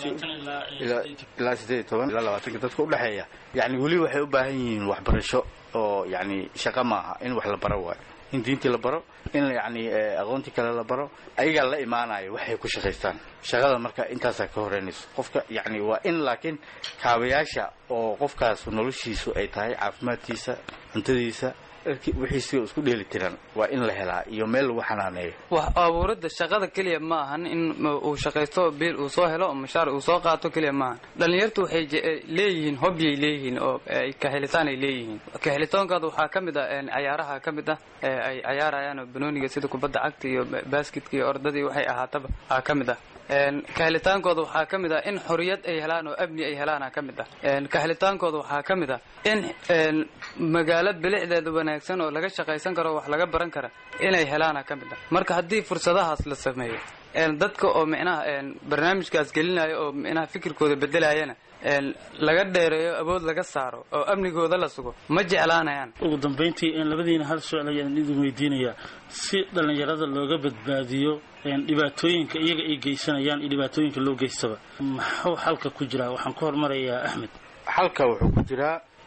ilaa sideed iyo toban ilaa labaatanka dadka udhexeeya yani weli waxay u baahan yihiin waxbarasho oo yani shaqo maaha in wax la baro waayo in diintii la baro in yani aqoontii kale la baro ayagaa la imaanayo waxay ku shaqaystaan shaqada marka intaasaa ka horeynayso qofka yani waa in laakiin kaabayaasha oo qofkaas noloshiisu ay tahay caafimaadkiisa cuntadiisa wixiisi isku dheeli tiran waa in la helaa iyo meel lagu xanaaneeyo wax abuuradda shaqada keliya ma ahan in uu shaqaysto biil uu soo helo mashaar uu soo qaato keliya maahan dhalinyartu waxay leeyihiin hobyay leeyihiin oo kahelitaan ay leeyihiin kahelitoonkooda waxaa ka mid ah cayaaraha ka mid ah ay cayaarayaan oo banooniga sida kubadda cagta iyo basketka iyo ordadii waxay ahaataba aa ka mid ah kahelitaankooda waxaa ka mid ah in xoriyad ay helaan oo amni ay helaana ka mid ah kahelitaankooda waxaa ka mid ah in magaalo bilicdeeda wanaagsan oo laga shaqaysan karo wax laga baran kara inay helaana ka mid ah marka haddii fursadahaas la sameeyo dadka oo micnaha barnaamijkaas gelinayo oo micnaha fikirkooda bedelayana laga dheereeyo awood laga saaro oo amnigooda la sugo ma jeclaanayaan ugu dambayntii labadiina hal su-aal ayaan idin weydiinayaa si dhallinyarada looga badbaadiyo dhibaatooyinka iyaga ay geysanayaan iyo dhibaatooyinka loo geystaba maxuu xalka ku jiraa waxaan ku hormarayaa axmed xalka wuxuu ku jiraa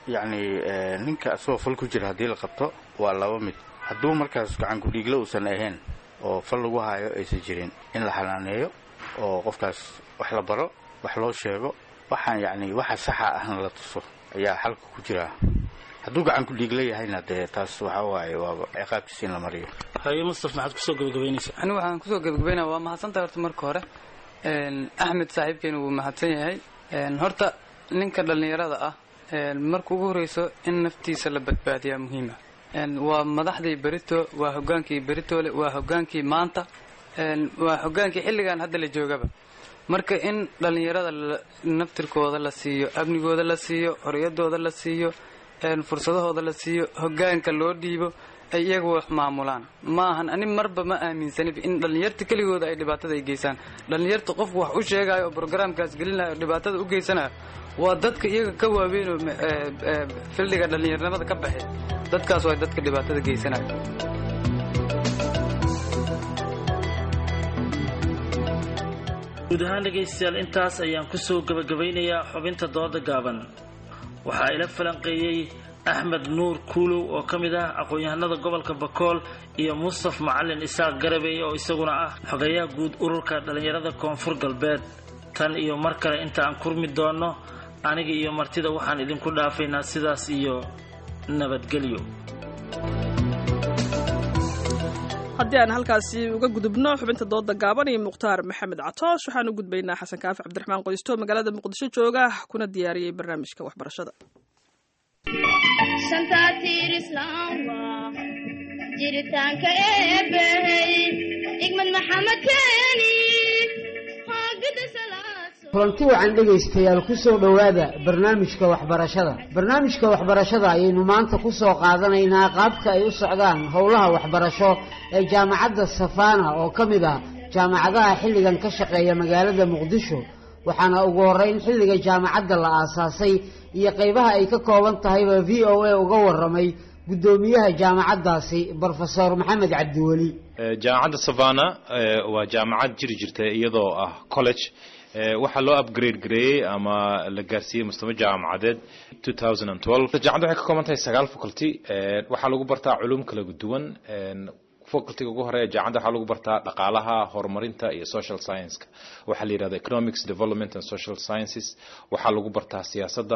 yacni ninka asagoo fal ku jira haddii la qabto waa laba mid hadduu markaas gacan ku-dhiigla uusan ahayn oo fal lagu haayo aysan jirin in la xanaaneeyo oo qofkaas wax la baro wax loo sheego waxaan yacni waxa saxa ahna la tuso ayaa xalka ku jiraa hadduu gacan ku-dhiigla yahayna dee taas waxa waaye waaba ciqaabtiisa in la mariyo haye mustaf maxaad kusoo gabagabaynaysaa anigu waxaan kusoo gabagabaynaya waa mahadsantahay horta marka hore axmed saaxiibkeena wuu mahadsan yahay horta ninka dhallinyarada ah marka ugu horeyso in naftiisa la badbaadiyaa muhiima waa madaxdii berito waa hogaankii beritole waa hogaankii maanta waa hogaankii xilligan hadda la joogaba marka in dhallinyarada naftirkooda la siiyo amnigooda la siiyo xoriyadooda la siiyo fursadahooda la siiyo hogaanka loo dhiibo ay iyaga wax maamulaan ma ahan ani marba ma aaminsanib in dhallinyarta keligooda ay dhibaatada ay geysaan dhallinyarta qofku wax u sheegayo oo brograamkaas gelinayo oo dhibaatada u geysanayo waa dadka iyaga ka waaweynoo fildiga dhallinyarnimada ka baxay dadkaas waa dadka dhibaatada geysanayo guud ahaan dhegaystayaal intaas ayaan kusoo gabagabaynayaa xubinta dooda gaaban waxaa ila falanqeeyey axmed nuur kuulow oo ka mid ah aqoon-yahanada gobolka bakool iyo mustaf macalin isaaq garabey oo isaguna ah xogayaha guud ururka dhallinyarada koonfur galbeed tan iyo mar kale inta aan kurmi doonno aniga iyo martida waxaan idinku dhaafaynaa sidaas iyo nabadgelyo haddii aan halkaasi uga gudubno xubinta dooda gaaban iyo mukhtaar maxamed catoosh waxaan u gudbaynaa xasan kaafi cabdiraxmaan qoysto magaalada muqdisho jooga kuna diyaariyey barnaamijka waxbarashada jiritaanka eebbahey igmad maxamed keeni kulanti wacan dhegaystayaal ku soo dhowaada barnaamijka waxbarashada barnaamijka waxbarashada ayaynu maanta ku soo qaadanaynaa qaabka ay u socdaan howlaha waxbarasho ee jaamacadda safaana oo ka mid ah jaamacadaha xilligan ka shaqeeya magaalada muqdisho waxaana ugu horeyn xilliga jaamacadda la aasaasay iyo qaybaha ay ka kooban tahayba v o a uga waramay guddoomiyaha jaamacaddaasi brofesor maxamed cabdiweli jaamacadda savana waa jaamacad jiri jirta iyadoo ah college waxaa loo upgrade gareeyey ama la gaarsiiyey mustawa jaamacadeed jaamacadda waxay ka kooban tahay sagaal faculty waxaa lagu bartaa culum kala duwan facultyga ugu horeeya jaamacadda waxaa lagu bartaa dhaqaalaha horumarinta iyo social science-ka waxaa la yidhahda economics development and social sciences waxaa lagu bartaa siyaasadda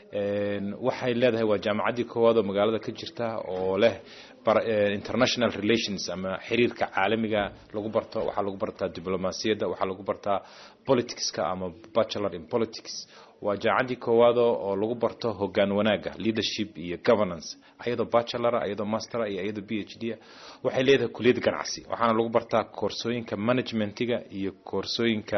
waxay leedahay waa jaamacaddii koowaad oo magaalada ka jirta oo leh international relations ama xiriirka caalamiga lagu barto waxaa lagu bartaa diblomaasiyadda waxaa lagu bartaa politicska ama bachelor in politics waa jaamacaddii koowaad oo lagu barto hogaan wanaaga leadership iyo governance ayadoo bachelora ayadoo mastera iyo ayadoo b h d waxay leedahay kuliyad ganacsi waxaana lagu bartaa koorsooyinka managementiga iyo koorsooyinka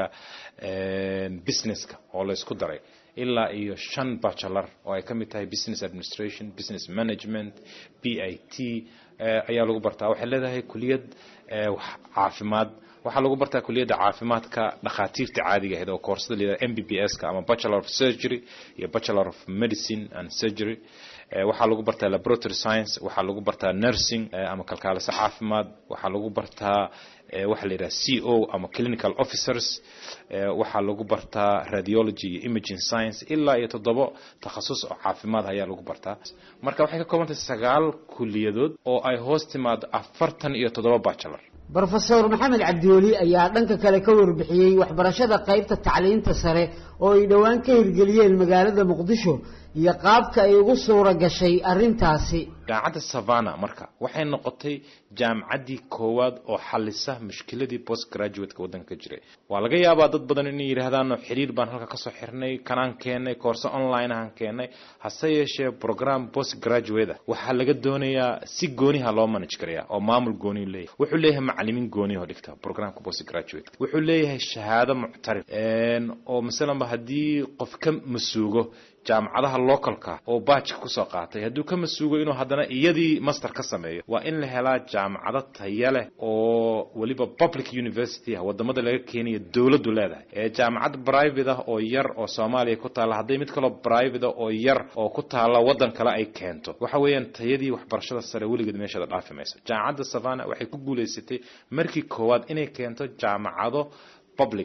businesska oo laysku daray ilaa iyo shan bachelor oo ay ka mid tahay business administration business management b i t ayaa lagu bartaa waxay leedahay kuliyad caafimaad waxaa lagu bartaa kuliyadda caafimaadka dhakhaatiirta caadiga ahayd oo koorsada layidhahda m b b s ka ama bachelor of surgery iyo bachelor of medicine and surgery waxaa lagu bartaa laboratory science waxaa lagu bartaa nursing ama kalkaaliso caafimaad waxaa lagu bartaa waxaa la yidhaha c o ama clinical officers waxaa lagu bartaa radiology iyo imaging science ilaa iyo toddobo takhasus oo caafimaad ayaa lagu bartaa marka waxay ka kooban tahay sagaal kuliyadood oo ay hoos timaado afartan iyo toddoba bachelor brofesor maxamed cabdiweli ayaa dhanka kale ka warbixiyey waxbarashada qaybta tacliinta sare oo ay dhowaan ka hirgeliyeen magaalada muqdisho iyo qaabka ay ugu suura gashay arrintaasi jaamacadda savana marka waxay noqotay jaamacaddii koowaad oo xalisa mushkiladii post graduateka waddanka ka jiray waa laga yaabaa dad badan inay yidhaahdaan xiriir baan halka kasoo xirnay kanaan keennay koorse online ahaan keennay hase yeeshee program post graduate ah waxaa laga doonayaa si gooniha loo manage garaya oo maamul gooniyu leeyahay wuxuu leeyahay macalimiin gooniyaho dhigta programka post graduate wuxuu leeyahay shahaado muctarif oo masalanba haddii qof ka masuugo jaamacadaha localka oo baajka kusoo qaatay hadduu ka masuugo inuu haddana iyadii master ka sameeyo waa in la helaa jaamacado taya leh oo weliba public university ah wadamada laga keenayo dowladdu leedahay ee jaamacad private ah oo yar oo soomaaliya ku taalla hadday mid kaloo private ah oo yar oo ku taalla waddan kale ay keento waxa weeyaan tayadii waxbarashada sare weligeed meeshada dhaafi mayso jaamacadda savana waxay ku guulaysatay markii koowaad inay keento jaamacado public ah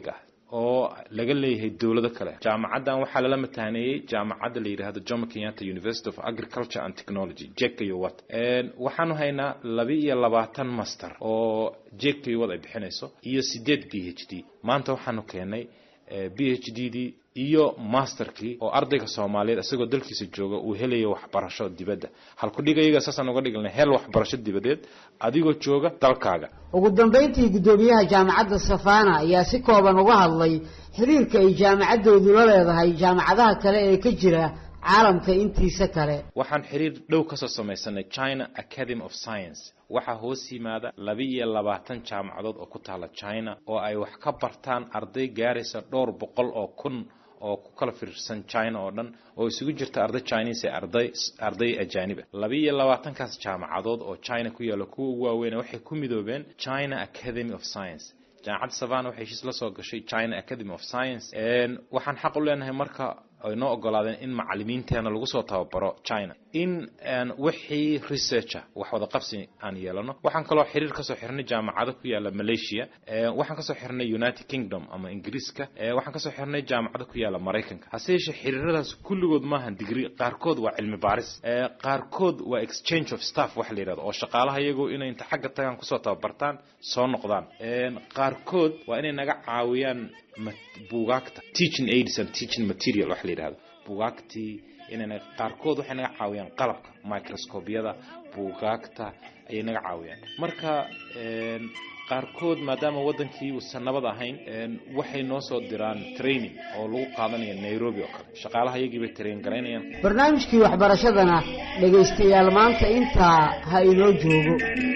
oo laga leeyahay dowlado kale jaamacaddan waxaa lala mataaneeyey jaamacadda la yidhaahdo jomo kenyatta university of agriculture and technology jekayo wat waxaanu haynaa laba iyo labaatan master oo jekayo wat ay bixinayso iyo sideed b h d maanta waxaanu keenay b h d dii iyo masterkii oo ardayga soomaaliyeed isagoo dalkiisa jooga uu helayo waxbarasho dibadda halkudhigayaga saasaan uga dhignay hel waxbarasho dibadeed adigoo jooga dalkaaga ugu dambayntii guddoomiyaha jaamacadda safana ayaa si kooban uga hadlay xiriirka ay jaamacaddoodu la leedahay jaamacadaha kale ee ka jira caalamka intiisa kale waxaan xiriir dhow kasoo samaysanay china academy of science waxaa hoos yimaada laba iyo labaatan jaamacadood oo ku taala china oo ay wax ka bartaan arday gaaraysa dhowr boqol oo kun oo ku kala fiirsan china oo dhan oo isugu jirta arday chinese ee arday arday ajaaniba laba iyo labaatankaas jaamacadood oo china ku yaalla kuwa ugu waaweyn waxay ku midoobeen china academy of science jaamacadda savana waxay heshiis la soo gashay china academy of science waxaan xaq u leenahay marka ay noo ogolaadeen in macalimiinteena lagu soo tababaro china in wixii researcher wax wada qabsi aan yeelano waxaan kaloo xiriir kasoo xirnay jaamacado ku yaala malaysia waxaan kasoo xirnay united kingdom ama ingiriiska waxaan kasoo xirnay jaamacado ku yaala maraykanka hase yeeshee xiriiradaas kulligood maahan digri qaarkood waa cilmi baaris qaarkood waa exchange of staff waxa la yidhahdo oo shaqaalaha iyagu inay inta xagga tagaan kusoo tababartaan soo noqdaan qaarkood waa inay naga caawiyaan buugaagta teaching aids and teaching material waxa la yidhahdo buugaagtii inayna qaarkood waxay naga caawiyaan qalabka microscopyada buugaagta ayay naga caawiyaan marka qaarkood maadaama wadankii uusan nabad ahayn waxay noo soo diraan training oo lagu qaadanaya nairobi oo kale shaqaalaha iyagii bay train garaynayaan barnaamijkii waxbarashadana dhegaystayaal maanta intaa ha inoo joogo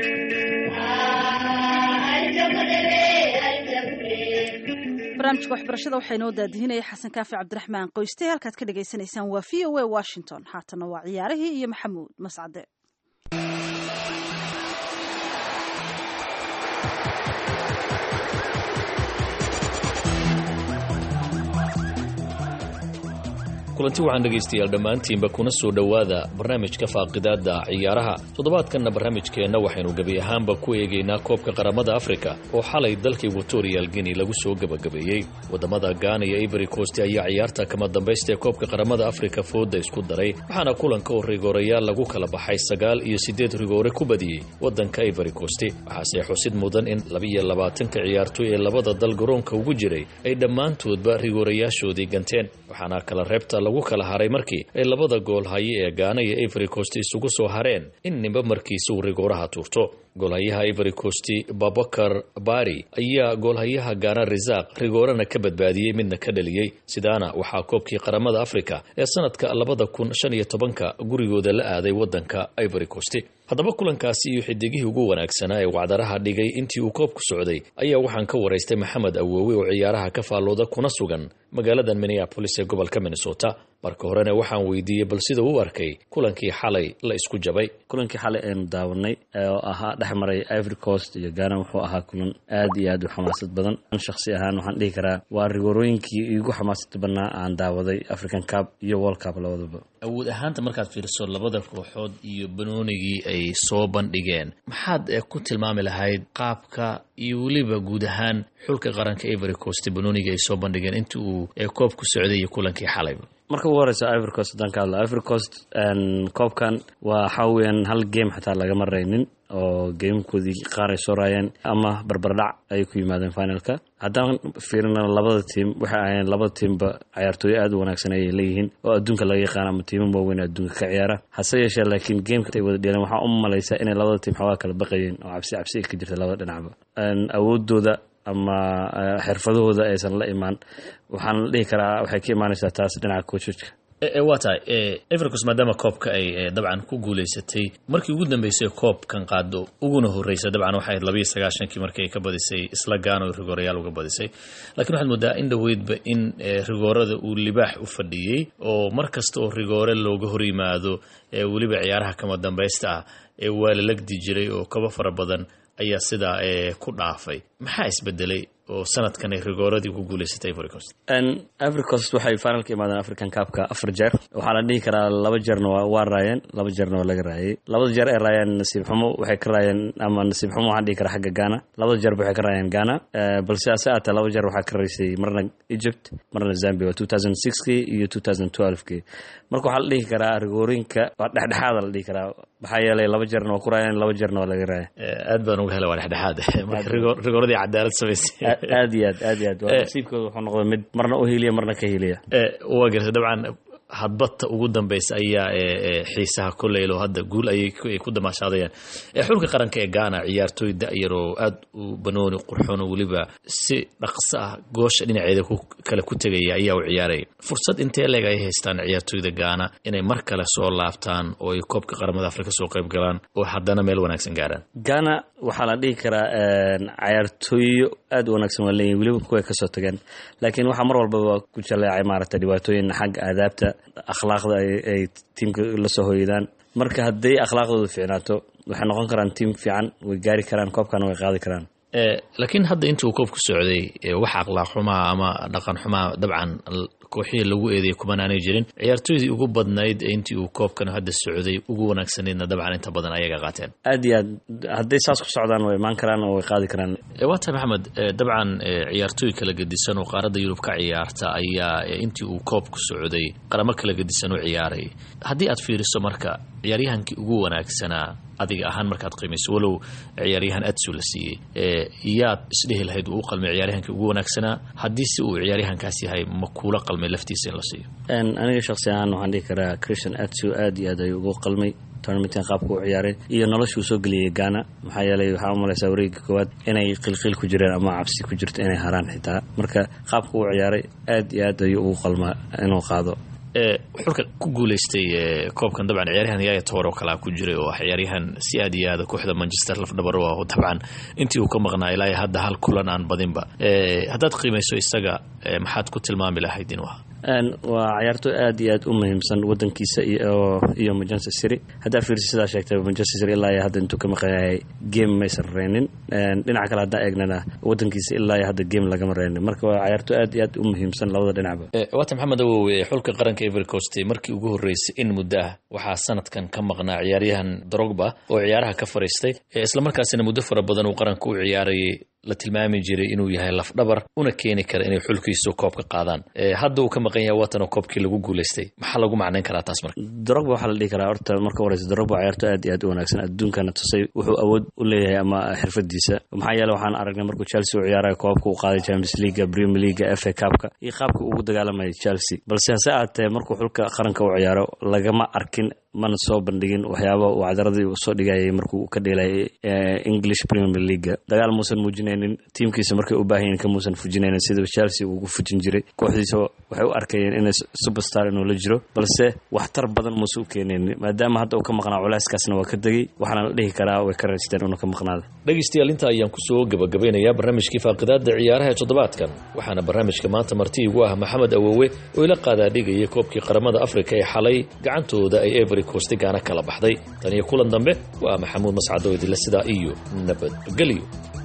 barnaamijka waxbarashada waxaa inoo daadihinaya xasan kaafi cabdiraxmaan qoyste halkaad ka dhagaysanaysaan waa v o a washington haatana waa ciyaarihii iyo maxamuud mascade kulanti waxaan dhegaystayaal dhammaantiinba kuna soo dhowaada barnaamijka faaqidaadda ciyaaraha toddobaadkanna barnaamijkeenna waxaynu gebi ahaanba ku eegaynaa koobka qaramada afrika oo xalay dalkii equatorial guinea lagu soo gebagabeeyey waddamada gaana iyo ivory coast ayaa ciyaarta kama dambaysta ee koobka qaramada afrika fooda isku daray waxaana kulanka oo rigoorayaal lagu kala baxay sagaal iyo siddeed rigoore ku badiyey waddanka ivory coast waxaase xusid mudan in labiyo labaatanka ciyaartoy ee labada dal garoonka ugu jiray ay dhammaantoodba rigoorayaashoodii ganteen waxaana kala reebta lagu kala haray markii ay labada gool haye ee gaana iyo ivory coast isugu soo hareen in ninba markiisa uu rigooraha tuurto goolhayaha ivory coast babakar bari ayaa goolhayaha gaana risaaq rigoorana ka badbaadiyey midna ka dhaliyey sidaana waxaa koobkii qaramada afrika ee sanadka labada kun shan iyo tobanka gurigooda la aaday waddanka ivory coast haddaba kulankaasi iyo xidigihii ugu wanaagsanaa ee wacdaraha dhigay intii uu koobku socday ayaa waxaan ka waraystay maxamed awoowe oo ciyaaraha ka faallooda kuna sugan magaalada minneabolis ee gobolka minnesota marka horena waxaan weydiiyey bal sida u arkay kulankii xalay la isku jabay kulankii xalay aynu daawanay oo ahaa dhex maray ivory coast iyo gaana wuxuu ahaa kulan aad iyo aad u xamaasad badan shakhsi ahaan waxaan dhihi karaa waa rigoorooyinkii igu xamaasada badnaa aan daawaday african cup iyo world cup labadaba awood ahaanta markaad fiiriso labada kooxood iyo banoonigii ay soo bandhigeen maxaad ku tilmaami lahayd qaabka iyo weliba guud ahaan xulka qaranka ivory coast banoonigii ay soo bandhigeen inta uu koob ku socday iyo kulankii xalayba marka ugu horeysa ivory coast haddaan ka hadla ivory coast koobkan waa waxaa weeyaan hal game xataa lagama raynin oo geemkoodii qaar ay soo raayeen ama barbardhac ay ku yimaadeen finalka haddaan fiirina labada tiim waxay ahayeen labada tiimba cayaartooyo aad u wanaagsan ayay leeyihiin oo adduunka laga yaqaan ama tiimam waaweyn adduunka ka ciyaara hase yeeshee laakiin geemka ay wada dheeleen waxaa u malaysaa inay labada tiim xoogaa kala baqayeen oo cabsi cabsi ka jirta labada dhinacba awoodooda ama xirfadahooda aysan la imaan waxaan la dhihi karaa waxay ka imaanaysaa taas dhinaca coachka waa tahay evercos maadaama koobka ay dabcan ku guulaysatay markii ugu dambeysay koobkan qaado uguna horreysa dabcan waxay ahayd labayo sagaashankii markii ay ka badisay isla gaano rigoorayaal uga badisay laakiin waxaad moodaa in dhoweydba in rigoorada uu libaax u fadhiyey oo mar kasta oo rigoore looga hor yimaado weliba ciyaaraha kama dambaysta ah waa la legdi jiray oo kaba fara badan ayaa sidaa ku dhaafay maxaa isbedelay oo sanadkan ay rigooradii ku guuleysatay ivory coast ivory coast waxay finalka imaadeen african cupka afar jeer waxaa la dhihi karaa laba jeerna waa waa raayeen laba jeerna waa laga raayay labada jeer ay raayeen nasiib xumo waxay ka raayeen ama nasiib xumo waxaan dhihi karaa xagga ghana labada jeerba waxay ka raayeen ghana balse ase aatee laba jeer waxaa ka raysay marna egypt marna zambia waa two thousand sixkii iyo two thousand twelvekii marka waxaa la dhihi karaa rigoorinka waa dhexdhexaada la dhihi karaa maxaa yeelay laba jeerna waa ku raayeen laba jeerna waa laga raaya aad baan uga helay waa dhexdhexaad marka rigooradii cadaalad samaysay aad iyo aad aad iyo aad waa nasiibkooda wuxuu noqday mid marna u hiliya marna ka hiliya waa gartay dabcan hadbadta ugu dambeysa ayaa xiisaha koleylo hadda guul ayay ku damaashaadayaan xulka qaranka ee gaana ciyaartooy da-yaroo aad u banooni qurxoon oo weliba si dhaqso ah goosha dhinaceeda kale ku tegaya ayaa u ciyaaraya fursad intee leeg ay haystaan ciyaartooyda gaana inay mar kale soo laabtaan oo ay koobka qaramada afrika soo qayb galaan oo haddana meel wanaagsan gaaraan gaana waxaa la dhihi karaa cayaartooyo aad u wanaagsan waa leeyihin weliba kuway kasoo tageen laakiin waxaa mar walbaba ku jaleecay maaragta dhibaatooyin xagga aadaabta akhlaaqda ay tiimka la soo hoydaan marka hadday akhlaaqdooda fiicnaato waxay noqon karaan tiim fiican way gaari karaan koobkana way qaadi karaan laakiin hadda intii uu koobku socday wax akhlaaq xumaa ama dhaqan xumaa dabcan kooxihii lagu eedeeyay kumanaanay jirin ciyaartooydii ugu badnayd intii uu koobkan hadda socday ugu wanaagsanaydna dabcan inta badan ayaga qaateen aad iyo aad hadday saas ku socdaan way imaan karaan oo way qaadi karaan waa tahay maxamed dabcan ciyaartooy kala gedisan oo qaaradda yurub ka ciyaarta ayaa intii uu koobku socday qaramo kala gedisan u ciyaaray haddii aad fiiriso marka ciyaaryahankii ugu wanaagsanaa adiga ahaan markaad qiimayso walow ciyaaryahan adsu la siiyey yaad isdhehi lahayd uu u qalmay ciyaaryahankii ugu wanaagsanaa haddii si uu ciyaaryahankaas yahay ma kuula qalmay laftiisa in la siiyo aniga shaksi ahaan waxaan dhihi karaa christian adsu aad iyo aad ayuu ugu qalmay tournamentan qaabka u ciyaaray iyo noloshuu soo geliyey gaana maxaa yeelay waxaa u malaysaa wareegga koowaad inay qilqil ku jireen ama cabsi ku jirto inay haraan xitaa marka qaabka u ciyaaray aad iyo aad ayuu ugu qalmaa inuu qaado xulka ku guuleystay koobkan dabcan ciyaaryahan yaaya toor oo kalea ku jiray oo ah ciyaaryahan si aad iyo aada kooxda manchester lafdhabar ah dabcan intii uu ka maqnaa ilaa hadda hal kulan aan badinba haddaad qiimayso isaga maxaad ku tilmaami lahayd inuu ahaa waa ciyaartooy aad iyo aad u muhiimsan wadankiisa iyo manchester city haddaa fiirsi sidaa sheegtay manchester city ilaa iyo hadda intuu ka maqan yahay game maysan reynin dhinaca kale haddaa eegnana wadankiisa ilaa iyo hadda game lagama reynin marka waa ciyaartooy aad iyo aad u muhiimsan labada dhinacba waata maxamed awowe xulka qaranka ivory coast markii ugu horreysay in muddo ah waxaa sanadkan ka maqnaa ciyaaryahan drogba oo ciyaaraha ka fariistay islamarkaasina muddo fara badan uu qaranka u ciyaarayay la tilmaami jiray inuu yahay lafdhabar una keeni kara inay xulkiisu koobka qaadaan hadda uu ka maqan yahay watanoo koobkii lagu guuleystay maxaa lagu macnayn karaa taas marka drogba waxaa la dhihi karaa horta marka horeysa drogba ciyaarto aad iyo aad u wanaagsan adduunkana tusay wuxuu awood u leeyahay ama xirfadiisa maxaa yeele waxaan aragnay markuu chelsea u ciyaarayo koobka uu qaaday champions leaga premier leaga f a cupka iyo qaabka ugu dagaalamayay chelsea balse hase aatee markuu xulka qaranka u ciyaaro lagama arkin mana soo bandhigin waxyaaba uu cadaradii uu soo dhigayay markuu ka dheelayay english premier leaga dagaal muusan muujinaynin tiimkiisa markay u baahanyiin kamuusan fujinaynin sida chelsea uu ugu fujin jiray kooxdiisa waxay u arkayeen inay superstar inuu la jiro balse waxtar badan muuse u keenaynin maadaama hadda uu ka maqnaa culeyskaasna waa ka degay waxaana la dhihi karaa way ka raysteen inuu ka maqnaada dhegaystayaal inta ayaan kusoo gabagabeynayaa barnaamijkii faaqidaada ciyaaraha ee toddobaadkan waxaana barnaamijka maanta marti igu ah maxamed awowe oo ila qaadaadhigaya koobkii qaramada afrika ee xalay gacantooda ay every coast gaana kala baxday tan iyo kulan dambe waa maxamuud mascado idinle sidaa iyo nabadgelyo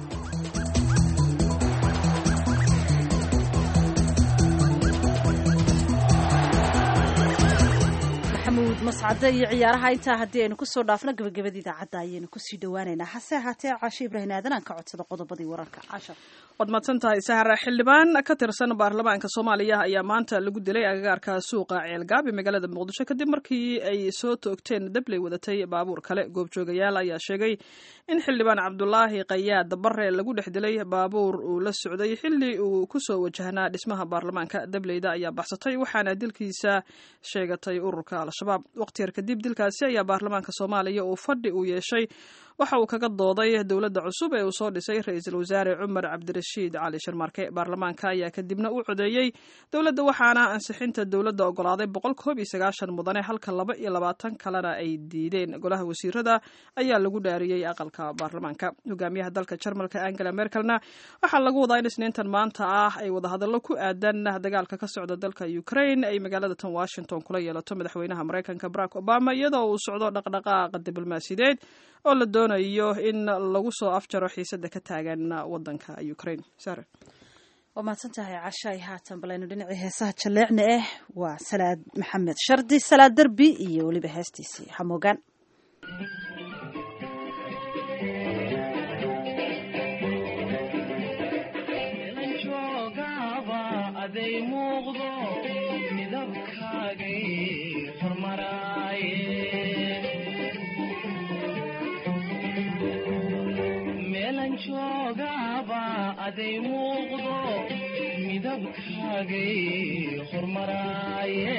maxamuud mascade iyo ciyaaraha intaa haddii aynu kusoo dhaafno gabagabada idaacadda ayaynu kusii dhawaaneynaa hase ahaatee caasho ibraahim aadan aan ka codsado qodobadii wararka cashar waad mahadsan tahay sahara xildhibaan ka tirsan baarlamaanka soomaaliya ayaa maanta lagu dilay agagaarka suuqa ceelgaab ee magaalada muqdisho kadib markii ay soo toogteen dabley wadatay baabuur kale goobjoogayaal ayaa sheegay in xildhibaan cabdulaahi qayaad bare lagu dhex dilay baabuur uu la socday xilli uu kusoo wajahnaa dhismaha baarlamaanka dableyda ayaa baxsatay waxaana dilkiisa sheegatay ururka al-shabaab waqti yar kadib dilkaasi ayaa baarlamaanka soomaaliya uu fadhi uu yeeshay waxa uu kaga dooday dowladda cusub ee uu soo dhisay ra-iisul wasaare cumar cabdirashiid cali sharmarke baarlamaanka ayaa kadibna u codeeyey dowladda waxaana ansixinta dowladda ogolaaday boqol koob iyo sagaashan mudane halka laba iyo labaatan kalena ay diideen golaha wasiirada ayaa lagu dhaariyey aqalka baarlamaanka hogaamiyaha dalka jarmalka angela merkelna waxaa lagu wadaa in isniintan maanta ah ay wadahadallo ku aadan dagaalka ka socda dalka ukraine ay magaalada tan washington kula yeelato madaxweynaha maraykanka barack obama iyadoo uu socdo dhaqdhaqaaqa diblomaasiyadeed oo la doonayo doonayo in lagu soo afjaro xiisada ka taagan wadanka ukraine sare waa mahadsan tahay cashaay haatan balaynu dhinacii heesaha jaleecna ah waa salaad maxamed shardi salaad derbi iyo weliba heestiisii hamoogaan aday muuqdo midabkaagay hormaraaye meelan joogaaba aday muuqdo midabkaagay hormaraaye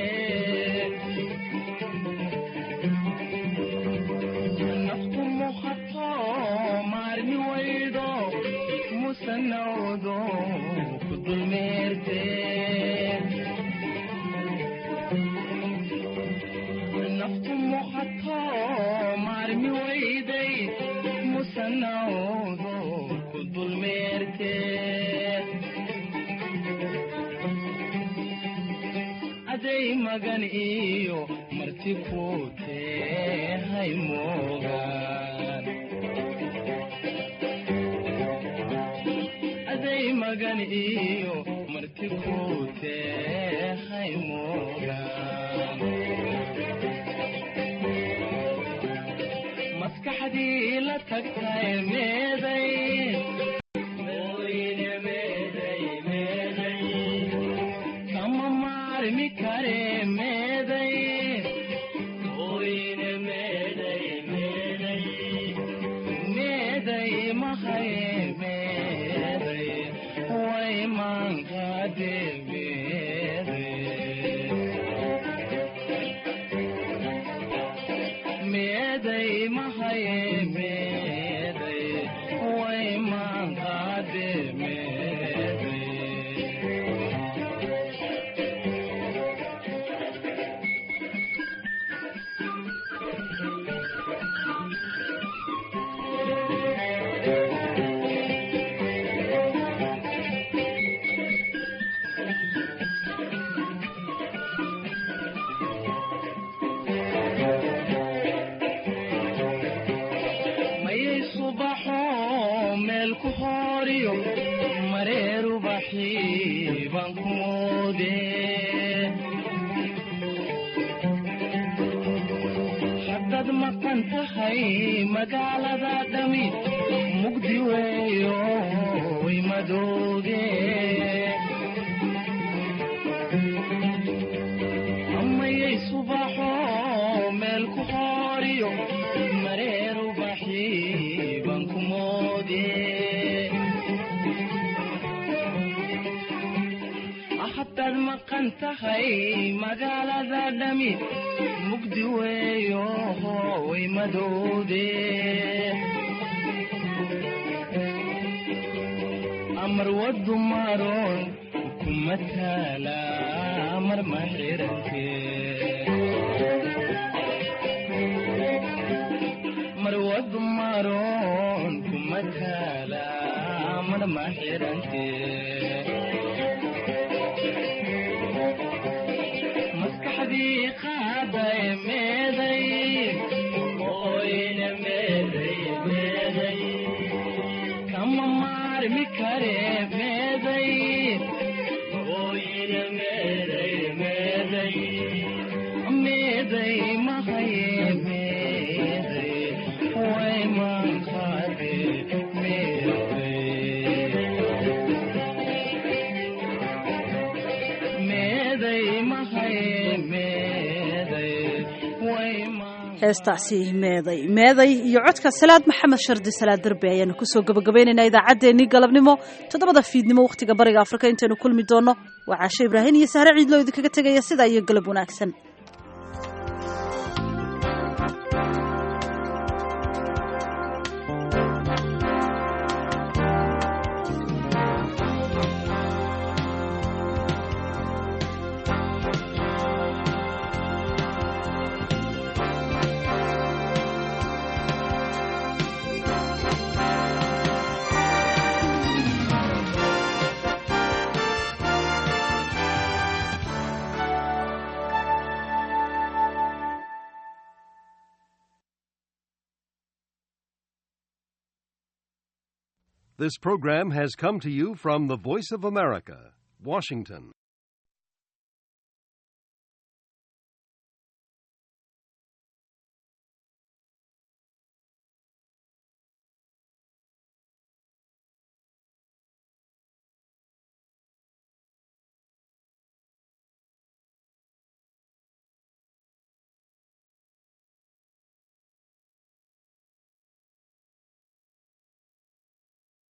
naftu muqato maarmi waydo musanawdo ku dulmeerte naftu muqato maarmi wayday musanawdo ku dulmeerte aday magan iyo marti ku tehay moogaan aday magan iyo marti ku tehay moogaan maskaxdii la tagtay meeday Ooyine meeday, meeday. kama maarmi kare meeday Ooyine meeday, meeday. meeday mahaye meeday way maankaade meeday mahaye meeday way maankaade meeday mayay subaxo meel ku horiyo mareeru baxii baan ku moode haddaad maqan tahay magaalada dhami mugdi weeyo way madooge amayay subaxo meel ku horiyo mareeru baxii baan ku moode haddaad maqan tahay magaalada dhami mugdi weeyo way madowde amar wadu maroon kuma taala amar ma xirante mar wadu maroon kuma taala amar ma xirante maskaxdii qaaday meeday ooyne meeday meeday kama maarmi kare meeday ooyne meeday meeday meeday mahaye meeday way maanqaade meeday mahaye meeday way heestaasi meeday meeday iyo codka salaad maxamed shardi salaad derbe ayaanu kusoo gabagabaynaynaa idaacaddeenii galabnimo toddobada fiidnimo wakhtiga bariga afrika intaynu kulmi doonno waa caashe ibraahin iyo sahre ciidloo idinkaga tegaya sidaa iyo galab wanaagsan This program has come to you from the Voice of America, Washington.